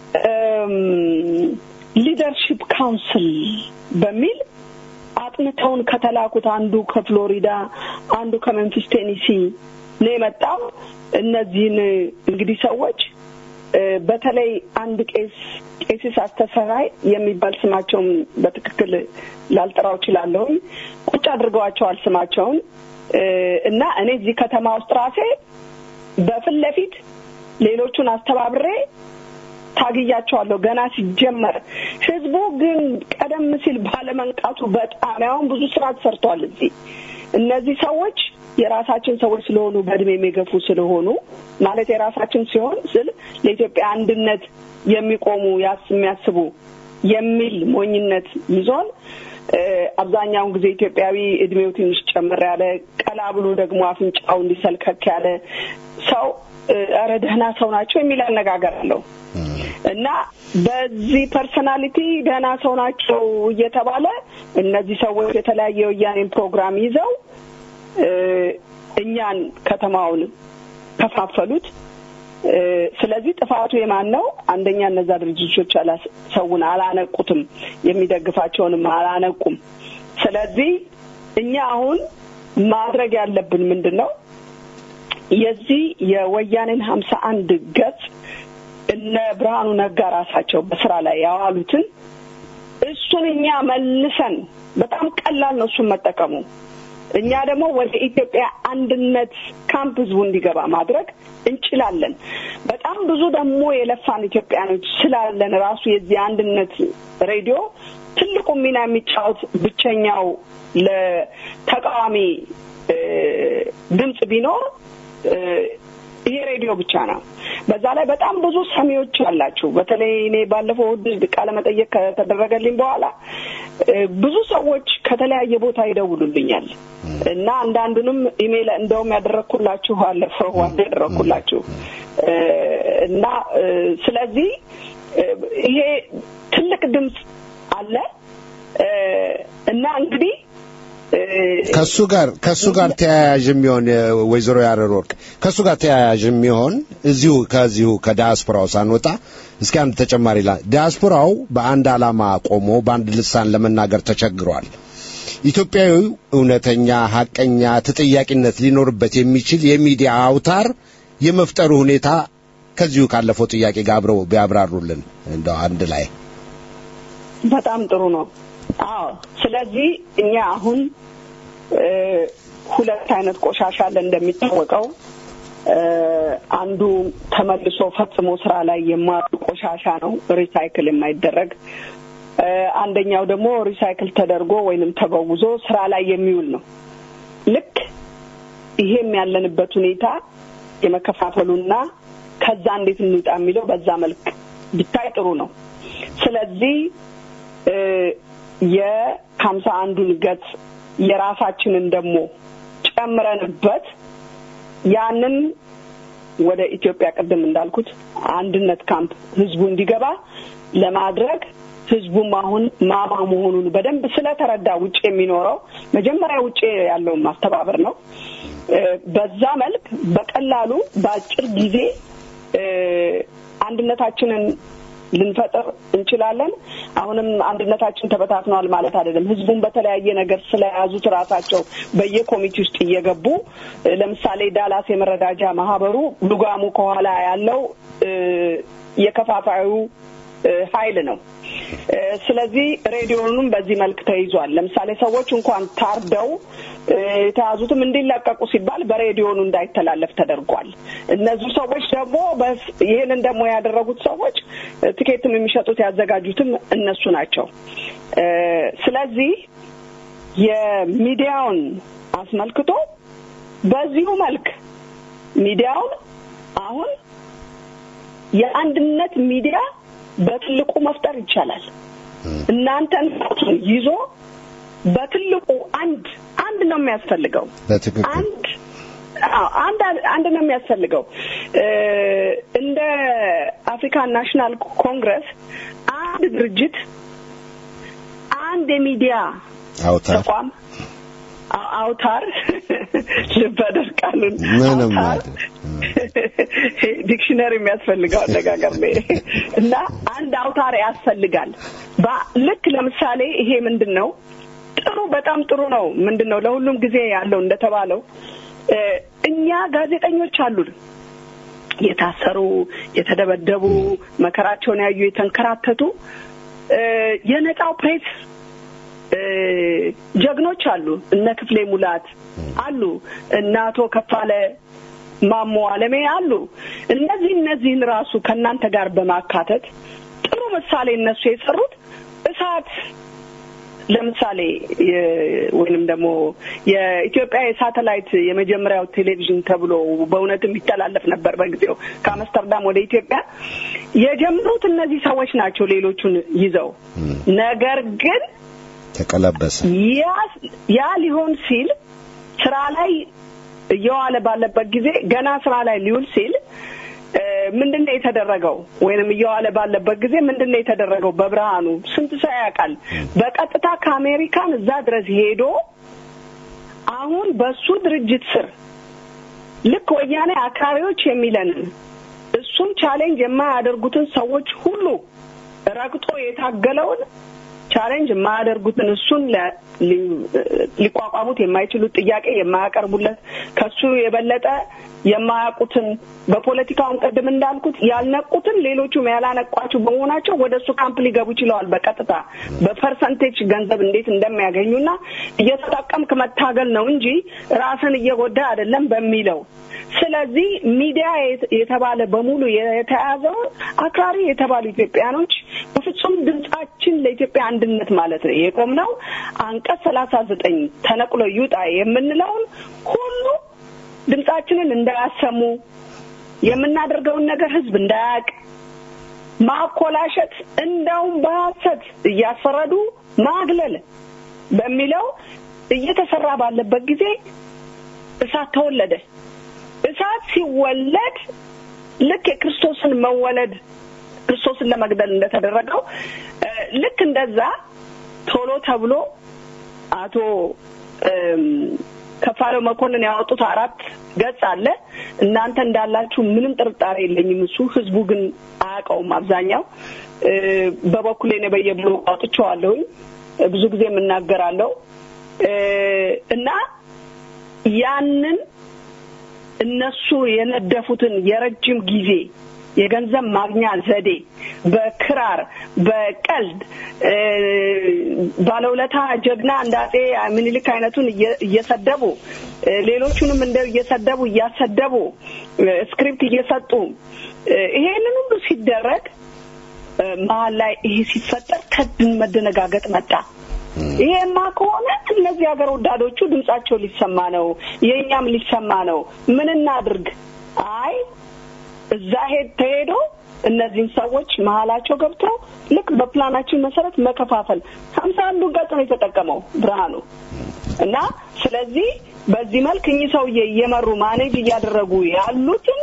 ሊደርሺፕ ካውንስል በሚል አጥንተውን ከተላኩት አንዱ ከፍሎሪዳ አንዱ ከመንፊስ ቴኒሲ ነው የመጣው። እነዚህን እንግዲህ ሰዎች እ፣ በተለይ አንድ ቄስ ቄሲስ አስተሰራይ የሚባል ስማቸውን በትክክል ላልጠራው እችላለሁኝ። ቁጭ አድርገዋቸዋል ስማቸውን እ፣ እና እኔ እዚህ ከተማ ውስጥ ራሴ በፊት ለፊት ሌሎቹን አስተባብሬ ታግያቸዋለሁ ገና ሲጀመር። ህዝቡ ግን ቀደም ሲል ባለመንቃቱ በጣም ያሁን ብዙ ስራ ተሰርቷል። እዚህ እነዚህ ሰዎች የራሳችን ሰዎች ስለሆኑ በእድሜ የሚገፉ ስለሆኑ ማለት የራሳችን ሲሆን ስል ለኢትዮጵያ አንድነት የሚቆሙ ያስ የሚያስቡ የሚል ሞኝነት ይዞን እ፣ አብዛኛውን ጊዜ ኢትዮጵያዊ እድሜው ትንሽ ጨምር ያለ ቀላ ብሎ ደግሞ አፍንጫው እንዲሰልከክ ያለ ሰው እ፣ ኧረ ደህና ሰው ናቸው የሚል አነጋገር አለው እና በዚህ ፐርሰናሊቲ ደህና ሰው ናቸው እየተባለ እነዚህ ሰዎች የተለያየ የወያኔን ፕሮግራም ይዘው እ፣ እኛን ከተማውን ከፋፈሉት። እ፣ ስለዚህ ጥፋቱ የማን ነው? አንደኛ እነዛ ድርጅቶች አላስ- ሰውን አላነቁትም፣ የሚደግፋቸውንም አላነቁም። ስለዚህ እኛ አሁን ማድረግ ያለብን ምንድን ነው? የዚህ የወያኔን ሀምሳ አንድ ገጽ እነ ብርሃኑ ነጋ ራሳቸው በስራ ላይ ያዋሉትን እሱን እኛ መልሰን በጣም ቀላል ነው እሱን መጠቀሙ። እኛ ደግሞ ወደ ኢትዮጵያ አንድነት ካምፕ ህዝቡ እንዲገባ ማድረግ እንችላለን። በጣም ብዙ ደግሞ የለፋን ኢትዮጵያኖች ስላለን ራሱ የዚህ አንድነት ሬዲዮ ትልቁ ሚና የሚጫወት ብቸኛው ለተቃዋሚ እ፣ ድምፅ ቢኖር እ፣ ይሄ ሬዲዮ ብቻ ነው። በዛ ላይ በጣም ብዙ ሰሚዎች አላችሁ። በተለይ እኔ ባለፈው እሑድ ቃለ መጠየቅ ከተደረገልኝ በኋላ እ፣ ብዙ ሰዎች ከተለያየ ቦታ ይደውሉልኛል እና አንዳንዱንም ኢሜይል እንደውም ያደረግኩላችሁ አለፈው ዋና ያደረግኩላችሁ እ፣ እና እ፣ ስለዚህ እ፣ ይሄ ትልቅ ድምፅ አለ እ፣ እና እንግዲህ እ፣ ከሱ ጋር ከሱ ጋር ተያያዥ የሚሆን እ፣ ወይዘሮ ያረር ወርቅ ከሱ ጋር ተያያዥ የሚሆን እዚሁ ከዚሁ ከዲያስፖራው ሳንወጣ እስኪ አንድ ተጨማሪ ላ ዲያስፖራው በአንድ ዓላማ ቆሞ በአንድ ልሳን ለመናገር ተቸግሯል። ኢትዮጵያዊው እውነተኛ ሐቀኛ ተጠያቂነት ሊኖርበት የሚችል የሚዲያ አውታር የመፍጠሩ ሁኔታ ከዚሁ ካለፈው ጥያቄ ጋር አብረው ቢያብራሩልን እንደው አንድ ላይ በጣም ጥሩ ነው። አዎ፣ ስለዚህ እኛ አሁን እ፣ ሁለት አይነት ቆሻሻ አለ እንደሚታወቀው እ፣ አንዱ ተመልሶ ፈጽሞ ስራ ላይ የማያውል ቆሻሻ ነው፣ ሪሳይክል የማይደረግ እ፣ አንደኛው ደግሞ ሪሳይክል ተደርጎ ወይንም ተበውዞ ስራ ላይ የሚውል ነው። ልክ ይሄም ያለንበት ሁኔታ የመከፋፈሉና ከዛ እንዴት እንውጣ የሚለው በዛ መልክ ቢታይ ጥሩ ነው። ስለዚህ እ፣ የሀምሳ አንዱን ገጽ የራሳችንን ደግሞ ጨምረንበት ያንን ወደ ኢትዮጵያ ቅድም እንዳልኩት አንድነት ካምፕ ህዝቡ እንዲገባ ለማድረግ ህዝቡም አሁን ማማ መሆኑን በደንብ ስለተረዳ ውጭ የሚኖረው መጀመሪያ ውጭ ያለውን ማስተባበር ነው። እ፣ በዛ መልክ በቀላሉ በአጭር ጊዜ እ፣ አንድነታችንን ልንፈጥር እንችላለን። አሁንም አንድነታችን ተበታትኗል ማለት አይደለም። ህዝቡን በተለያየ ነገር ስለያዙት ራሳቸው በየኮሚቴ ውስጥ እየገቡ እ፣ ለምሳሌ ዳላስ የመረዳጃ ማህበሩ ሉጋሙ ከኋላ ያለው እ፣ የከፋፋዩ እ፣ ኃይል ነው። እ፣ ስለዚህ ሬዲዮኑም በዚህ መልክ ተይዟል። ለምሳሌ ሰዎች እንኳን ታርደው እ፣ የተያዙትም እንዲለቀቁ ሲባል በሬዲዮኑ እንዳይተላለፍ ተደርጓል። እነዚህ ሰዎች ደግሞ በስ- ይህንን ደግሞ ያደረጉት ሰዎች እ፣ ትኬትም የሚሸጡት ያዘጋጁትም እነሱ ናቸው። እ፣ ስለዚህ የሚዲያውን አስመልክቶ በዚሁ መልክ ሚዲያውን አሁን የአንድነት ሚዲያ በትልቁ መፍጠር ይቻላል። እናንተን ይዞ በትልቁ አንድ አንድ ነው የሚያስፈልገው። በትክክል አንድ አዎ፣ አንድ አንድ ነው የሚያስፈልገው። እ፣ እንደ አፍሪካን ናሽናል ኮንግረስ አንድ ድርጅት አንድ የሚዲያ አውታር ተቋም አው- አውታር ልበደር ቃሉን ምንም አውታር አይደል። ዲክሽነሪ የሚያስፈልገው አነጋገር ነው ይሄ። እና አንድ አውታር ያስፈልጋል። በ- ልክ ለምሳሌ ይሄ ምንድን ነው ጥሩ በጣም ጥሩ ነው። ምንድን ነው ለሁሉም ጊዜ ያለው እንደተባለው እ፣ እኛ ጋዜጠኞች አሉን የታሰሩ፣ የተደበደቡ፣ መከራቸውን ያዩ፣ የተንከራተቱ እ፣ የነጻው ፕሬስ እ፣ ጀግኖች አሉ። እነ ክፍሌ ሙላት አሉ። እነ አቶ ከፋለ ማሞ አለሜ አሉ። እነዚህ እነዚህን ራሱ ከእናንተ ጋር በማካተት ጥሩ ምሳሌ እነሱ የሰሩት እሳት ለምሳሌ የ- ወይንም ደግሞ የኢትዮጵያ የሳተላይት የመጀመሪያው ቴሌቪዥን ተብሎ በእውነትም ይተላለፍ ነበር በጊዜው ከአምስተርዳም ወደ ኢትዮጵያ የጀመሩት እነዚህ ሰዎች ናቸው። ሌሎቹን ይዘው ነገር ግን ተቀለበሰ። ያ ያ ሊሆን ሲል ስራ ላይ እየዋለ ባለበት ጊዜ ገና ስራ ላይ ሊውል ሲል እ፣ ምንድን ነው የተደረገው? ወይንም እየዋለ ባለበት ጊዜ ምንድን ነው የተደረገው? በብርሃኑ ስንት ሰው ያውቃል? በቀጥታ ከአሜሪካን እዛ ድረስ ሄዶ አሁን በሱ ድርጅት ስር ልክ ወያኔ አክራሪዎች የሚለንን እሱም ቻሌንጅ የማያደርጉትን ሰዎች ሁሉ ረግጦ የታገለውን ቻሌንጅ የማያደርጉትን እሱን ለ- ሊ- ሊቋቋሙት የማይችሉት ጥያቄ የማያቀርቡለት ከሱ የበለጠ የማያውቁትን በፖለቲካውን ቅድም እንዳልኩት ያልነቁትን ሌሎቹም ያላነቋቸው በመሆናቸው ወደ እሱ ካምፕ ሊገቡ ችለዋል። በቀጥታ በፐርሰንቴጅ ገንዘብ እንዴት እንደሚያገኙና እየተጠቀምክ መታገል ነው እንጂ ራስን እየጎዳ አይደለም በሚለው ስለዚህ ሚዲያ የት- የተባለ በሙሉ የተያዘው አክራሪ የተባሉ ኢትዮጵያኖች በፍጹም ድምጻችን ለኢትዮጵያ አንድነት ማለት ነው የቆምነው አንቀጽ ሰላሳ ዘጠኝ ተነቅሎ ይውጣ የምንለውን ሁሉ ድምጻችንን እንዳያሰሙ የምናደርገውን ነገር ህዝብ እንዳያውቅ ማኮላሸት፣ እንደውም በሐሰት እያስፈረዱ ማግለል በሚለው እየተሰራ ባለበት ጊዜ እሳት ተወለደ። እሳት ሲወለድ ልክ የክርስቶስን መወለድ ክርስቶስን ለመግደል እንደተደረገው እ፣ ልክ እንደዛ ቶሎ ተብሎ አቶ እም፣ ከፋለው መኮንን ያወጡት አራት ገጽ አለ። እናንተ እንዳላችሁ ምንም ጥርጣሬ የለኝም። እሱ ህዝቡ ግን አያውቀውም። አብዛኛው እ፣ በበኩሌ እኔ በየብሎጉ አውጥቼዋለሁኝ። ብዙ ጊዜ የምናገራለሁ እ፣ እና ያንን እነሱ የነደፉትን የረጅም ጊዜ የገንዘብ ማግኛ ዘዴ በክራር በቀልድ እ፣ ባለውለታ ጀግና እንደ አጼ ምኒልክ አይነቱን እየ- እየሰደቡ እ፣ ሌሎቹንም እንደ እየሰደቡ እያሰደቡ እ፣ ስክሪፕት እየሰጡ እ፣ ይሄንን ሁሉ ሲደረግ እ፣ መሀል ላይ ይሄ ሲፈጠር ከድን መደነጋገጥ መጣ። ይሄማ ከሆነ እነዚህ ሀገር ወዳዶቹ ድምጻቸው ሊሰማ ነው፣ የእኛም ሊሰማ ነው። ምን እናድርግ? አይ እዛ ሄድ ተሄዶ እነዚህን ሰዎች መሀላቸው ገብተው ልክ በፕላናችን መሰረት መከፋፈል ሀምሳ አንዱን ገጽ ነው የተጠቀመው ብርሃኑ እና ስለዚህ በዚህ መልክ እኚህ ሰውዬ እየመሩ ማኔጅ እያደረጉ ያሉትን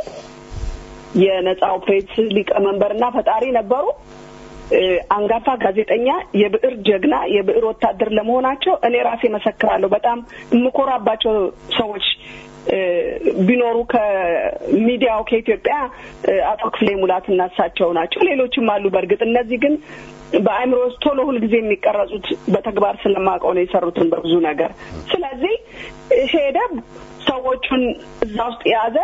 የነጻው ፕሬስ ሊቀመንበርና ፈጣሪ ነበሩ። እ፣ አንጋፋ ጋዜጠኛ፣ የብዕር ጀግና፣ የብዕር ወታደር ለመሆናቸው እኔ ራሴ መሰክራለሁ። በጣም የምኮራባቸው ሰዎች እ፣ ቢኖሩ ከሚዲያው ከኢትዮጵያ እ፣ አቶ ክፍሌ ሙላትና እሳቸው ናቸው። ሌሎችም አሉ። በእርግጥ እነዚህ ግን በአእምሮ ውስጥ ቶሎ ሁልጊዜ የሚቀረጹት በተግባር ስለማውቀው ነው የሰሩትን በብዙ ነገር። ስለዚህ ሄደ ሰዎቹን እዛ ውስጥ የያዘ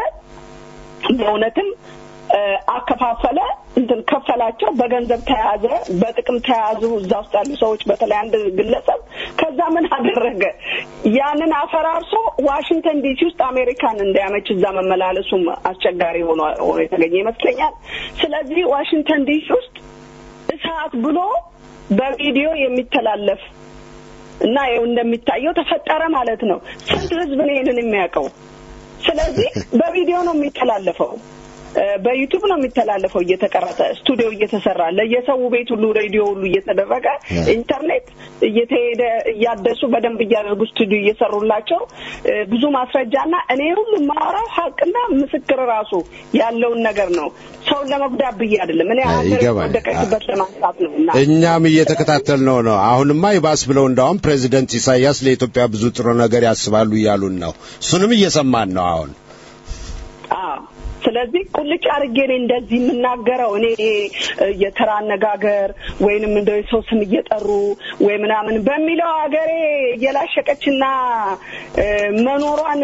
በእውነትም እ፣ አከፋፈለ፣ እንትን ከፈላቸው፣ በገንዘብ ተያዘ፣ በጥቅም ተያዙ። እዛ ውስጥ ያሉ ሰዎች በተለይ አንድ ግለሰብ ከዛ ምን አደረገ? ያንን አፈራርሶ ዋሽንግተን ዲሲ ውስጥ አሜሪካን እንዲያመች እዛ መመላለሱም አስቸጋሪ ሆኖ ሆኖ የተገኘ ይመስለኛል። ስለዚህ ዋሽንግተን ዲሲ ውስጥ እሳት ብሎ በቪዲዮ የሚተላለፍ እና ይኸው እንደሚታየው ተፈጠረ ማለት ነው። ስንት ህዝብ ነው ይሄንን የሚያውቀው? ስለዚህ በቪዲዮ ነው የሚተላለፈው። እ፣ በዩቱብ ነው የሚተላለፈው እየተቀረጸ ስቱዲዮ እየተሰራ ለየሰው ቤት ሁሉ ሬዲዮ ሁሉ እየተደረገ ኢንተርኔት እየተሄደ እያደሱ በደንብ እያደረጉ ስቱዲዮ እየሰሩላቸው እ፣ ብዙ ማስረጃና እኔ ሁሉ የማወራው ሀቅና ምስክር ራሱ ያለውን ነገር ነው። ሰውን ለመጉዳት ብዬ አይደለም። እኔ ሀገር ይገባል። ወደቀችበት ለማንሳት ነው እና እኛም እየተከታተል ነው ነው። አሁንማ ይባስ ብለው እንዳውም ፕሬዚደንት ኢሳያስ ለኢትዮጵያ ብዙ ጥሩ ነገር ያስባሉ እያሉን ነው። እሱንም እየሰማን ነው አሁን። አዎ ስለዚህ ቁልጭ አድርጌ እኔ እንደዚህ የምናገረው እኔ እ፣ የተራ አነጋገር ወይንም እንደው የሰው ስም እየጠሩ ወይ ምናምን በሚለው ሀገሬ እየላሸቀችና እ፣ መኖሯን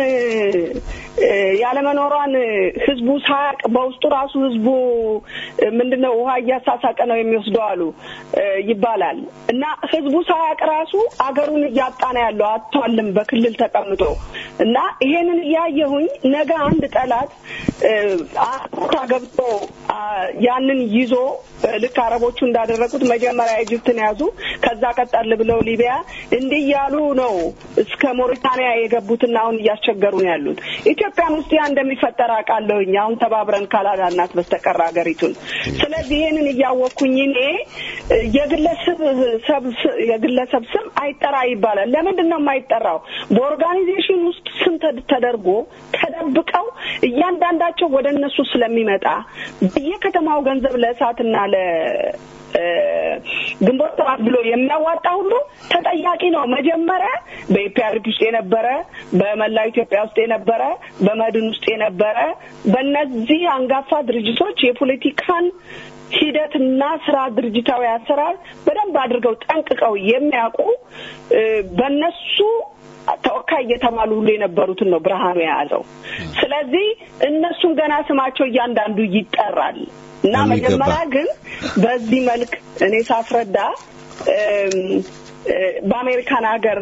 እ፣ ያለመኖሯን ህዝቡ ሳያቅ በውስጡ ራሱ ህዝቡ እ፣ ምንድነው ውሃ እያሳሳቀ ነው የሚወስደው አሉ እ፣ ይባላል እና ህዝቡ ሳያቅ ራሱ አገሩን እያጣ ነው ያለው አጥቷልም በክልል ተቀምጦ እና ይሄንን እያየሁኝ ነገ አንድ ጠላት እ፣ ቦታ ገብቶ አ፣ ያንን ይዞ እ፣ ልክ አረቦቹ እንዳደረጉት መጀመሪያ ኢጅፕትን ያዙ፣ ከዛ ቀጠል ብለው ሊቢያ እንዲህ እያሉ ነው እስከ ሞሪታንያ የገቡትና አሁን እያስቸገሩ ነው ያሉት። ኢትዮጵያም ውስጥ ያ እንደሚፈጠር አውቃለሁኝ። አሁን ተባብረን ካላዳናት በስተቀር ሀገሪቱን። ስለዚህ ይሄንን እያወቅኩኝ እኔ እ፣ የግለሰብ ሰብ- የግለሰብ ስም አይጠራ ይባላል። ለምንድን ነው የማይጠራው? በኦርጋኒዜሽን ውስጥ ስም ተድ- ተደርጎ ተደብቀው እያንዳንዳቸው ወደ እነሱ ስለሚመጣ በየከተማው ገንዘብ ለእሳትና ለ እ፣ ግንቦት ሰባት ብሎ የሚያዋጣ ሁሉ ተጠያቂ ነው። መጀመሪያ በኢፒአርፒ ውስጥ የነበረ በመላው ኢትዮጵያ ውስጥ የነበረ በመድን ውስጥ የነበረ በእነዚህ አንጋፋ ድርጅቶች የፖለቲካን ሂደትና ስራ ድርጅታዊ አሰራር በደንብ አድርገው ጠንቅቀው የሚያውቁ እ፣ በእነሱ ተወካይ እየተባሉ ሁሉ የነበሩትን ነው ብርሃኑ የያዘው። ስለዚህ እነሱን ገና ስማቸው እያንዳንዱ ይጠራል እና በሚገባ። መጀመሪያ ግን በዚህ መልክ እኔ ሳስረዳ እም፣ እ፣ በአሜሪካን ሀገር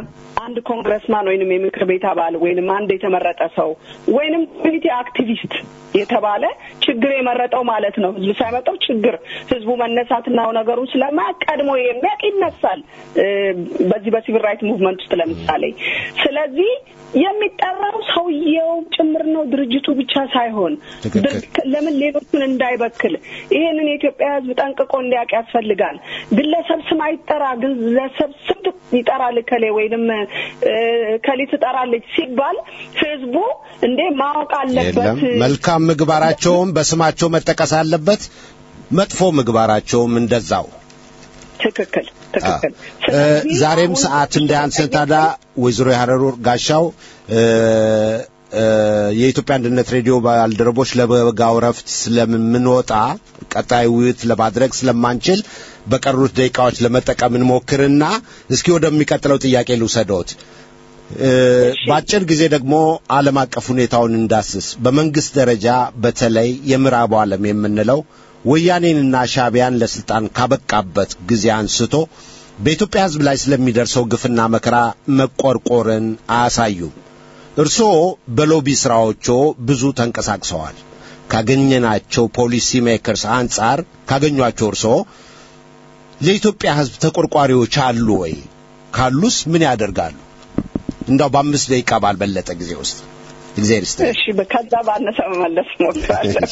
አንድ ኮንግረስማን ወይንም የምክር ቤት አባል ወይንም አንድ የተመረጠ ሰው ወይንም ኮሚኒቲ አክቲቪስት የተባለ ችግር የመረጠው ማለት ነው። ህዝብ ሳይመጣው ችግር ህዝቡ መነሳትና ነገሩን ስለማያውቅ ቀድሞ የሚያውቅ ይነሳል። እ፣ በዚህ በሲቪል ራይት ሙቭመንት ውስጥ ለምሳሌ ስለዚህ የሚጠራው ሰውየው ጭምር ነው፣ ድርጅቱ ብቻ ሳይሆን ትክክል። ድርጅት ለምን ሌሎቹን እንዳይበክል ይሄንን የኢትዮጵያ ህዝብ ጠንቅቆ እንዲያውቅ ያስፈልጋል። ግለሰብ ስም አይጠራ፣ ግለሰብ ስም ይጠራል ከሌ ወይንም እ፣ ከሌ ትጠራለች ሲባል ህዝቡ እንዴ ማወቅ አለበት። የለም መልካም ምግባራቸውም በስማቸው መጠቀስ አለበት፣ መጥፎ ምግባራቸውም እንደዛው። ትክክል ትክክል። እ፣ ስለዚህ ዛሬም አሁን ሰዓት እንዳያንስን ታዲያ ወይዘሮ የሀረሩ ጋሻው እ፣ እ፣ የኢትዮጵያ አንድነት ሬዲዮ ባልደረቦች ለበጋው ረፍት ስለምንወጣ ቀጣይ ውይይት ለማድረግ ስለማንችል በቀሩት ደቂቃዎች ለመጠቀም እንሞክርና እስኪ ወደሚቀጥለው ጥያቄ ልውሰዶት። እ፣ በአጭር ጊዜ ደግሞ ዓለም አቀፍ ሁኔታውን እንዳስስ። በመንግስት ደረጃ በተለይ የምዕራቡ ዓለም የምንለው ወያኔንና ሻዕቢያን ለስልጣን ካበቃበት ጊዜ አንስቶ በኢትዮጵያ ሕዝብ ላይ ስለሚደርሰው ግፍና መከራ መቆርቆርን አያሳዩም። እርስዎ በሎቢ ሥራዎቾ ብዙ ተንቀሳቅሰዋል። ካገኘናቸው ፖሊሲ ሜከርስ አንጻር ካገኟቸው እርስዎ ለኢትዮጵያ ሕዝብ ተቆርቋሪዎች አሉ ወይ? ካሉስ ምን ያደርጋሉ? እንዳው በአምስት ደቂቃ ባልበለጠ ጊዜ ውስጥ እግዚአብሔር ይስጥልኝ። እሺ ከዛ ባነሰ መመለስ እሞክራለሁ።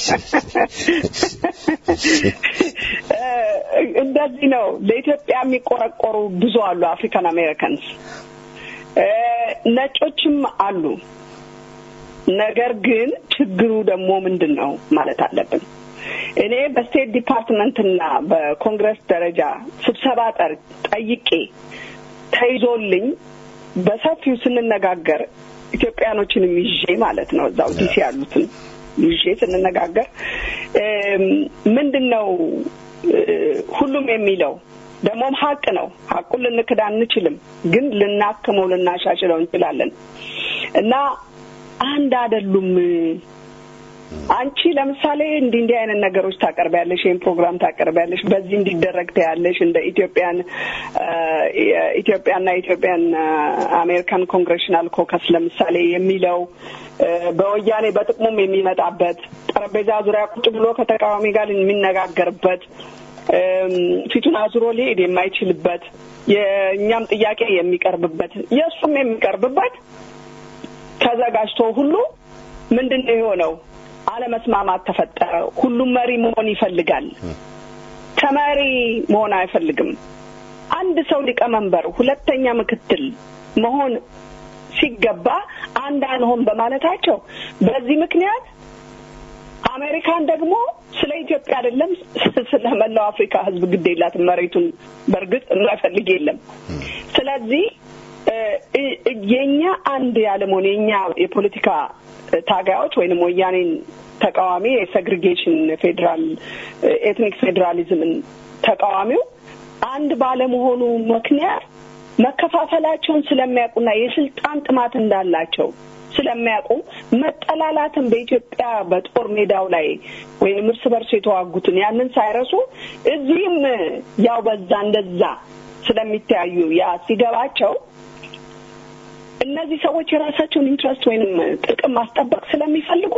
እ፣ እንደዚህ ነው። ለኢትዮጵያ የሚቆረቆሩ ብዙ አሉ። አፍሪካን አሜሪካንስ እ፣ ነጮችም አሉ። ነገር ግን ችግሩ ደግሞ ምንድን ነው ማለት አለብን። እኔ በስቴት ዲፓርትመንትና በኮንግረስ ደረጃ ስብሰባ ጠር ጠይቄ ተይዞልኝ በሰፊው ስንነጋገር ኢትዮጵያኖችንም ይዤ ማለት ነው እዛው ዲሲ ያሉትን ይዤ ስንነጋገር እም፣ ምንድን ነው እ፣ ሁሉም የሚለው ደግሞም ሀቅ ነው። ሀቁን ልንክድ አንችልም፣ ግን ልናክመው ልናሻሽለው እንችላለን እና አንድ አይደሉም። አንቺ ለምሳሌ እንዲህ እንዲህ አይነት ነገሮች ታቀርቢያለሽ፣ ይህን ፕሮግራም ታቀርቢያለሽ፣ በዚህ እንዲደረግ ታያለሽ። እንደ ኢትዮጵያን ኢትዮጵያና ኢትዮጵያን አሜሪካን ኮንግሬሽናል ኮከስ ለምሳሌ የሚለው እ፣ በወያኔ በጥቅሙም የሚመጣበት ጠረጴዛ ዙሪያ ቁጭ ብሎ ከተቃዋሚ ጋር የሚነጋገርበት እም፣ ፊቱን አዙሮ ሊሄድ የማይችልበት የእኛም ጥያቄ የሚቀርብበት የእሱም የሚቀርብበት ተዘጋጅቶ ሁሉ ምንድን ነው የሆነው? አለመስማማት ተፈጠረ። ሁሉም መሪ መሆን ይፈልጋል። ተመሪ መሆን አይፈልግም። አንድ ሰው ሊቀመንበር፣ ሁለተኛ ምክትል መሆን ሲገባ አንድ አንሆን በማለታቸው በዚህ ምክንያት አሜሪካን ደግሞ ስለ ኢትዮጵያ አይደለም ስለ መላው አፍሪካ ሕዝብ ግድ የላትም መሬቱን በእርግጥ የማይፈልግ የለም። ስለዚህ እ፣ እ፣ የኛ አንድ ያለመሆን የኛ የፖለቲካ ታጋዮች ወይንም ወያኔን ተቃዋሚ የሴግሪጌሽን ፌዴራል ኤትኒክ ፌዴራሊዝምን ተቃዋሚው አንድ ባለመሆኑ ምክንያት መከፋፈላቸውን ስለሚያውቁና የስልጣን ጥማት እንዳላቸው ስለሚያውቁ መጠላላትን በኢትዮጵያ በጦር ሜዳው ላይ ወይም እርስ በርስ የተዋጉትን ያንን ሳይረሱ እዚህም ያው በዛ እንደዛ ስለሚተያዩ ያ ሲገባቸው እነዚህ ሰዎች የራሳቸውን ኢንትረስት ወይንም ጥቅም ማስጠበቅ ስለሚፈልጉ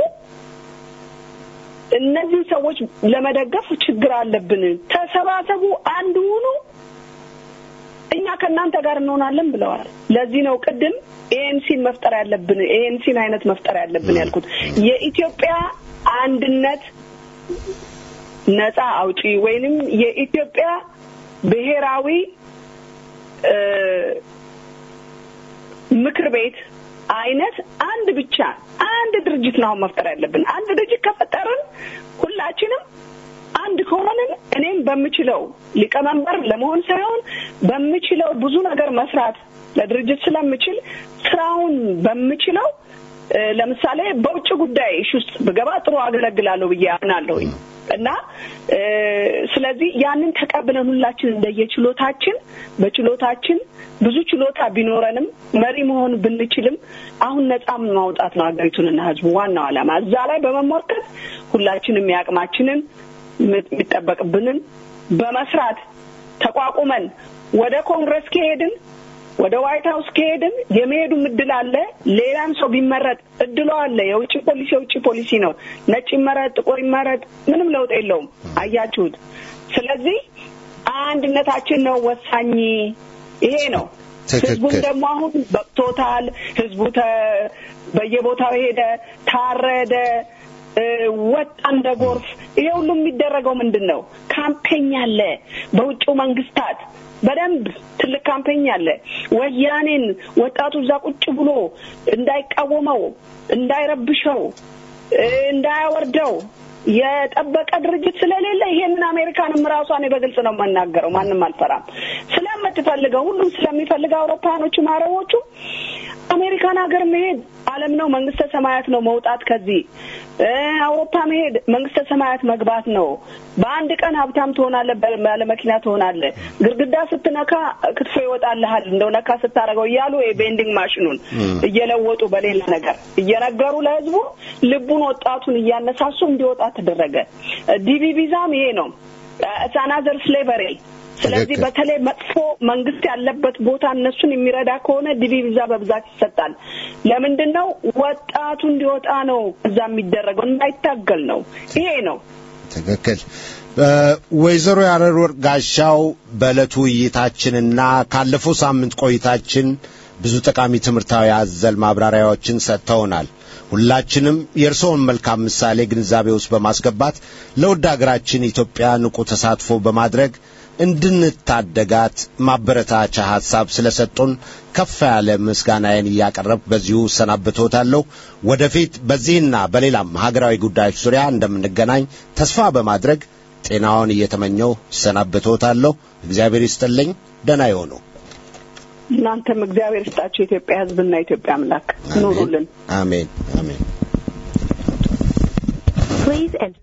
እነዚህ ሰዎች ለመደገፍ ችግር አለብን፣ ተሰባሰቡ፣ አንድ ሁኑ፣ እኛ ከእናንተ ጋር እንሆናለን ብለዋል። ለዚህ ነው ቅድም ኤኤንሲን መፍጠር ያለብን ኤኤንሲን አይነት መፍጠር ያለብን ያልኩት የኢትዮጵያ አንድነት ነጻ አውጪ ወይንም የኢትዮጵያ ብሔራዊ እ፣ ምክር ቤት አይነት አንድ ብቻ አንድ ድርጅት ነው አሁን መፍጠር ያለብን። አንድ ድርጅት ከፈጠርን ሁላችንም አንድ ከሆንን እኔም በምችለው ሊቀመንበር ለመሆን ሳይሆን በምችለው ብዙ ነገር መስራት ለድርጅት ስለምችል ስራውን በምችለው እ፣ ለምሳሌ በውጭ ጉዳይ እሺ ውስጥ ብገባ ጥሩ አገለግላለሁ ብዬ አምናለሁኝ እና እ፣ ስለዚህ ያንን ተቀብለን ሁላችን እንደየችሎታችን በችሎታችን ብዙ ችሎታ ቢኖረንም መሪ መሆን ብንችልም አሁን ነጻ ማውጣት ነው ሀገሪቱንና ሕዝቡ ዋናው ዓላማ። እዛ ላይ በመሞርከት ሁላችንም የአቅማችንን የሚጠበቅብንን በመስራት ተቋቁመን ወደ ኮንግረስ ከሄድን ወደ ዋይት ሀውስ ከሄድን የመሄዱም እድል አለ። ሌላም ሰው ቢመረጥ እድሉ አለ። የውጭ ፖሊሲ የውጭ ፖሊሲ ነው። ነጭ ይመረጥ፣ ጥቁር ይመረጥ፣ ምንም ለውጥ የለውም። አያችሁት። ስለዚህ አንድነታችን ነው ወሳኝ። ይሄ ነው። ትክክል። ህዝቡም ደግሞ አሁን በቅቶታል። ህዝቡ ተ- በየቦታው ሄደ፣ ታረደ፣ እ፣ ወጣ እንደ ጎርፍ። ይሄ ሁሉ የሚደረገው ምንድን ነው? ካምፔኝ አለ። በውጭው መንግስታት በደንብ ትልቅ ካምፔኝ አለ። ወያኔን ወጣቱ እዛ ቁጭ ብሎ እንዳይቃወመው፣ እንዳይረብሸው፣ እ፣ እንዳያወርደው የጠበቀ ድርጅት ስለሌለ ይሄንን አሜሪካንም ራሷ እኔ በግልጽ ነው የምናገረው። ማንም አልፈራም። ስለምትፈልገው ሁሉም ስለሚፈልገው አውሮፓኖቹ አረቦቹ አሜሪካን ሀገር መሄድ ዓለም ነው፣ መንግስተ ሰማያት ነው መውጣት ከዚህ እ አውሮፓ መሄድ መንግስተ ሰማያት መግባት ነው። በአንድ ቀን ሀብታም ትሆናለህ፣ ባለ መኪና ትሆናለህ። ግድግዳ ስትነካ ክትፎ ይወጣልሃል እንደው ነካ ስታደርገው እያሉ የቤንዲንግ ማሽኑን እየለወጡ በሌላ ነገር እየነገሩ ለህዝቡ ልቡን ወጣቱን እያነሳሱ እንዲወጣ ተደረገ። ዲቪ ቪዛም ይሄ ነው አናዘር ስሌቨሪ ስለዚህ ትክክል። በተለይ መጥፎ መንግስት ያለበት ቦታ እነሱን የሚረዳ ከሆነ ዲቪ ቪዛ በብዛት ይሰጣል። ለምንድን ነው? ወጣቱ እንዲወጣ ነው እዛ የሚደረገው እንዳይታገል ነው። ይሄ ነው። ትክክል። ወይዘሮ ያረር ወርቅ ጋሻው በዕለቱ ውይይታችንና ካለፈው ሳምንት ቆይታችን ብዙ ጠቃሚ ትምህርታዊ አዘል ማብራሪያዎችን ሰጥተውናል። ሁላችንም የእርስዎን መልካም ምሳሌ ግንዛቤ ውስጥ በማስገባት ለውድ አገራችን ኢትዮጵያ ንቁ ተሳትፎ በማድረግ እንድንታደጋት ማበረታቻ ሐሳብ ስለሰጡን ከፍ ያለ ምስጋናዬን እያቀረብ በዚሁ እሰናብቶታለሁ። ወደፊት በዚህና በሌላም ሀገራዊ ጉዳዮች ዙሪያ እንደምንገናኝ ተስፋ በማድረግ ጤናውን እየተመኘው እሰናብቶታለሁ። እግዚአብሔር ይስጥልኝ። ደህና ይሆኑ። እናንተም እግዚአብሔር ይስጣችሁ የኢትዮጵያ ሕዝብና የኢትዮጵያ አምላክ ኑሩልን። አሜን አሜን። Please enter.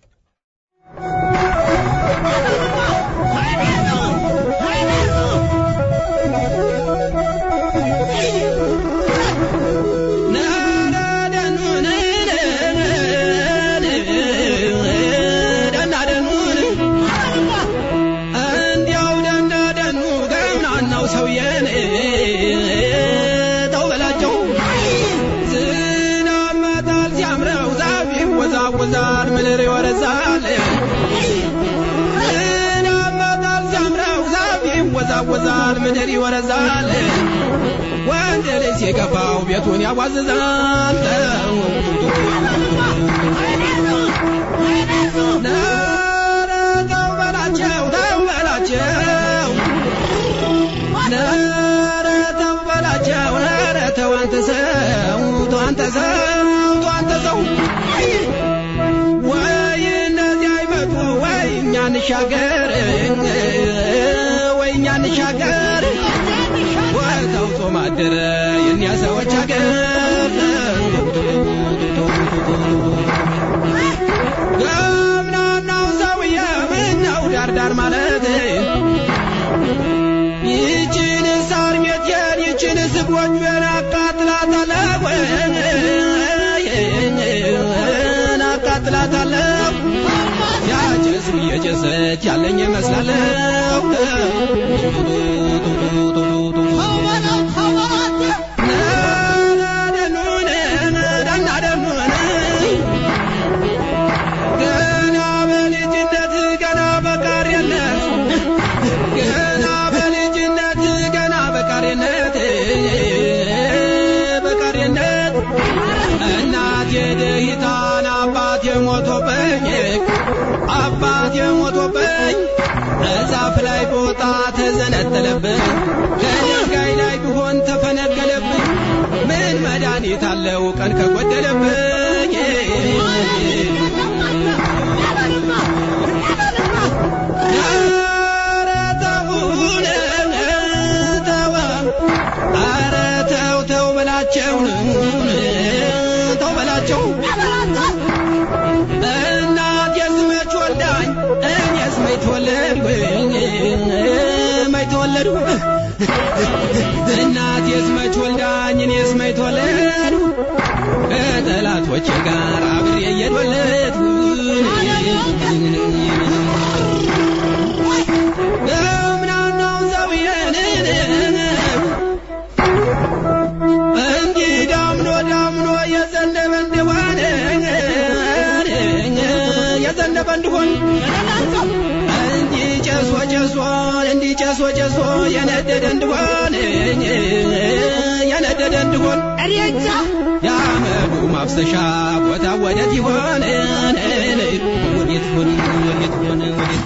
እንዲያው ደንዳደኑ ገምናናው ሰውዬን ተው በላቸው ዝናብ መጣል ሲያምረው ዛፍ ይወዛወዛል ምድር ይወረዛል ዝናብ መጣል ሲያምረው ዛፍ ይወዛወዛል ምድር ይወረዛል ወንድ ልጅ ሲገባው ቤቱን ያዋዝዛል ኧረ ተው በላቸው ተው በላቸው ኧረ ተው በላቸው ኧረ ተው አንተ ሰው ተው አንተ ሰው ተው አንተ ሰው ወይ እነዚህ አይመጡ ወይ እኛ እንሻገር ወይ እኛ እንሻገር ወይ ተውቶ ማደረ የእኛ ሰዎች አገር ገምናናው ሰውዬ ምነው ዳርዳር ማለት ይችን ሳር ቤቴን ይችን ስጎጆን አቃጥላታለሁ አቃጥላታለሁ ያጨሱ እየጨሰች ያለኝ ይመስላለሁ ገና በልጅነት ገና በቃሪነት ገና በልጅነት ገና በቃሪነት በቃሪነት እናቴ ደሂታን አባቴ ሞቶብኝ አባቴ ሞቶብኝ እዛፍ ላይ ቦታ ተዘነጠለብኝ ከድንጋይ ላይ ቢሆን ተፈነቀለብኝ ምን መድኃኒት አለው ቀን ከጎደለብኝ ኧረ ተውን ተው ኧረ ተው ተው በላቸው ተው በላቸው እናቴስ መች ወልዳኝ እኔስ መች ተወለድኩኝ መች ተወለድኩ እናቴስ መች ወልዳኝ እኔስ መች ተወለድኩ ከጠላቶቼ ጋር አብሬ እየተወለድኩ ገምናናው ሰውዬን እንዲህ ጨሶ ጨሶ የነደደ እንድሆን የነደደ እንድሆን እሬቻ የአመዱ ማፍሰሻ ቦታ ወዴት ይሆን ወዴት ይሆን ወዴት ይሆን ወዴት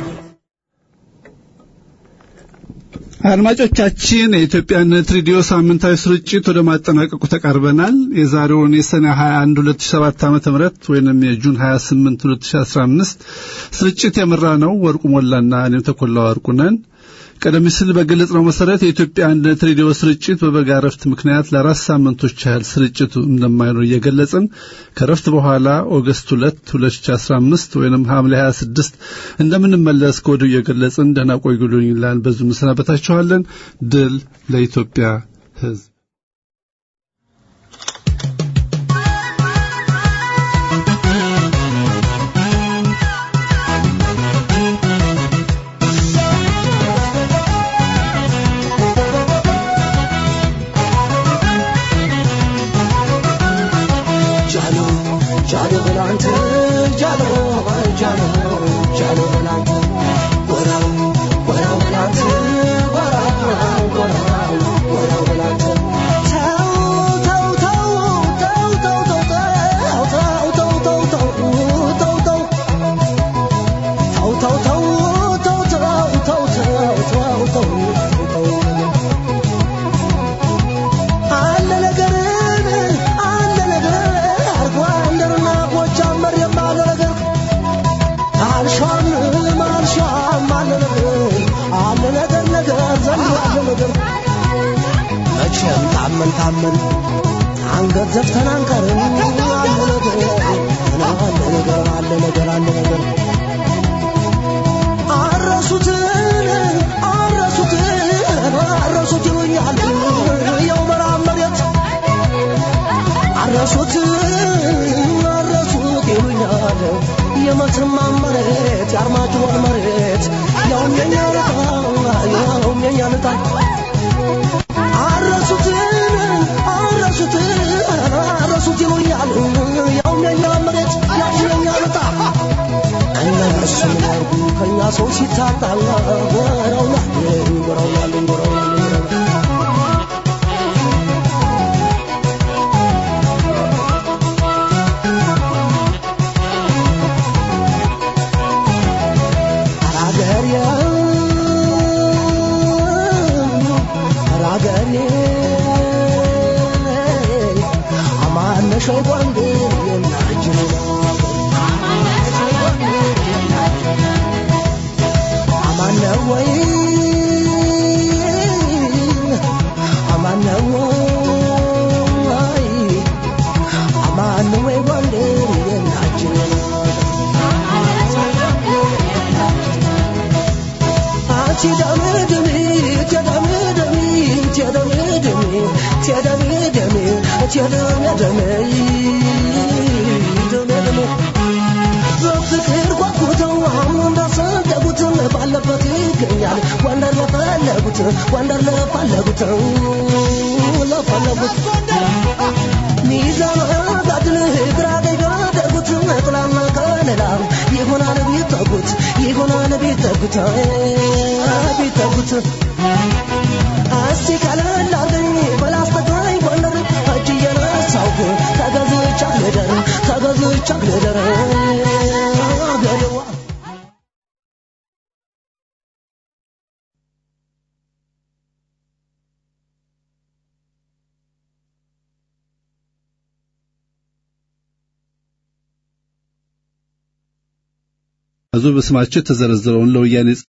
አድማጮቻችን የኢትዮጵያነት ሬዲዮ ሳምንታዊ ስርጭት ወደ ማጠናቀቁ ተቃርበናል። የዛሬውን የሰኔ 21 2007 ዓመተ ምህረት ወይንም የጁን 28 2015 ስርጭት የመራ ነው ወርቁ ሞላና እኔም ተኮላ ወርቁ ነን። ቀደም ሲል በገለጽነው መሰረት የኢትዮጵያ አንድነት ሬዲዮ ስርጭት በበጋ ረፍት ምክንያት ለአራት ሳምንቶች ያህል ስርጭቱ እንደማይኖር እየገለጽን ከረፍት በኋላ ኦገስት 2 2015 ወይንም ሐምሌ 26 እንደምንመለስ ከወዲሁ እየገለጽን ደህና ቆዩልኝ ይላል። በዙ እንሰናበታችኋለን። ድል ለኢትዮጵያ ሕዝብ። ጃሎ ጃሎ በላንተ ጃሎ ጃሎ ጃሎ በላንተ ጎራው ጎራው በላንተ ጎራው ጎራው ጎራው በላንተ ተው ተው ተው ተው ተው ተው ተው ተው ተው ተው ተው ተው ተው ተው ተው ተው ተው ተው ተው አለ ነገርን አለ ነገር አርጎ አንደርና ጎጃም መሬም አለ ነገር አልሻም አልሻም አለ ነገር አለ ነገር ነገር ዘንድ አለ ነገር መቼም ታመን ታመን አንገት ዘፍተን አንቀርም አለ ነገር አለ ነገር አለ ነገር አለ ነገር አረሱትን አረሱትን አረሱት ይሉኛል የው መራብ መሬት አረሱት አረሱት ይሉኛል የመተማ መሬት የአርማጭሆን መሬት ያውም የኛ ልጣ ያውም የኛ ልጣ አረሱት አረሱት አረሱት ይሉኛል ያውም የኛ መሬት ያውም የኛ ልጣ እነሱ ምን ያርጉ ከእኛ ሰው ሲታጣ ጎረውና ጎረውናል ጎረውናል አራገሬ አራገሬ አማነሽ ወንዴ የናጅና አማነ ወይ አማነ ወይ አማነ ወይ ወንዴ የናጅና በፍቅር ጓጉተው አሁን እንዳሰደጉት ባለበት ይገኛል ጎንደር ለፈለጉት ጎንደር ለፈለጉት ለፈለጉት ሚዛን ጋድል ግራ ቀኝ ጋደጉት ጥላና ከለላ ይሆናል ቢጠጉት ይሆናል ቢጠጉት ቢጠጉት እስቲ ቀለል አርገኝ በላስተጋኝ ጎንደር እጅ እየነሳሁ ተገዝቻ ልደር ተገዝቻ ልደር አገሬዋ አዙ በስማቸው የተዘረዘረውን ለወያኔ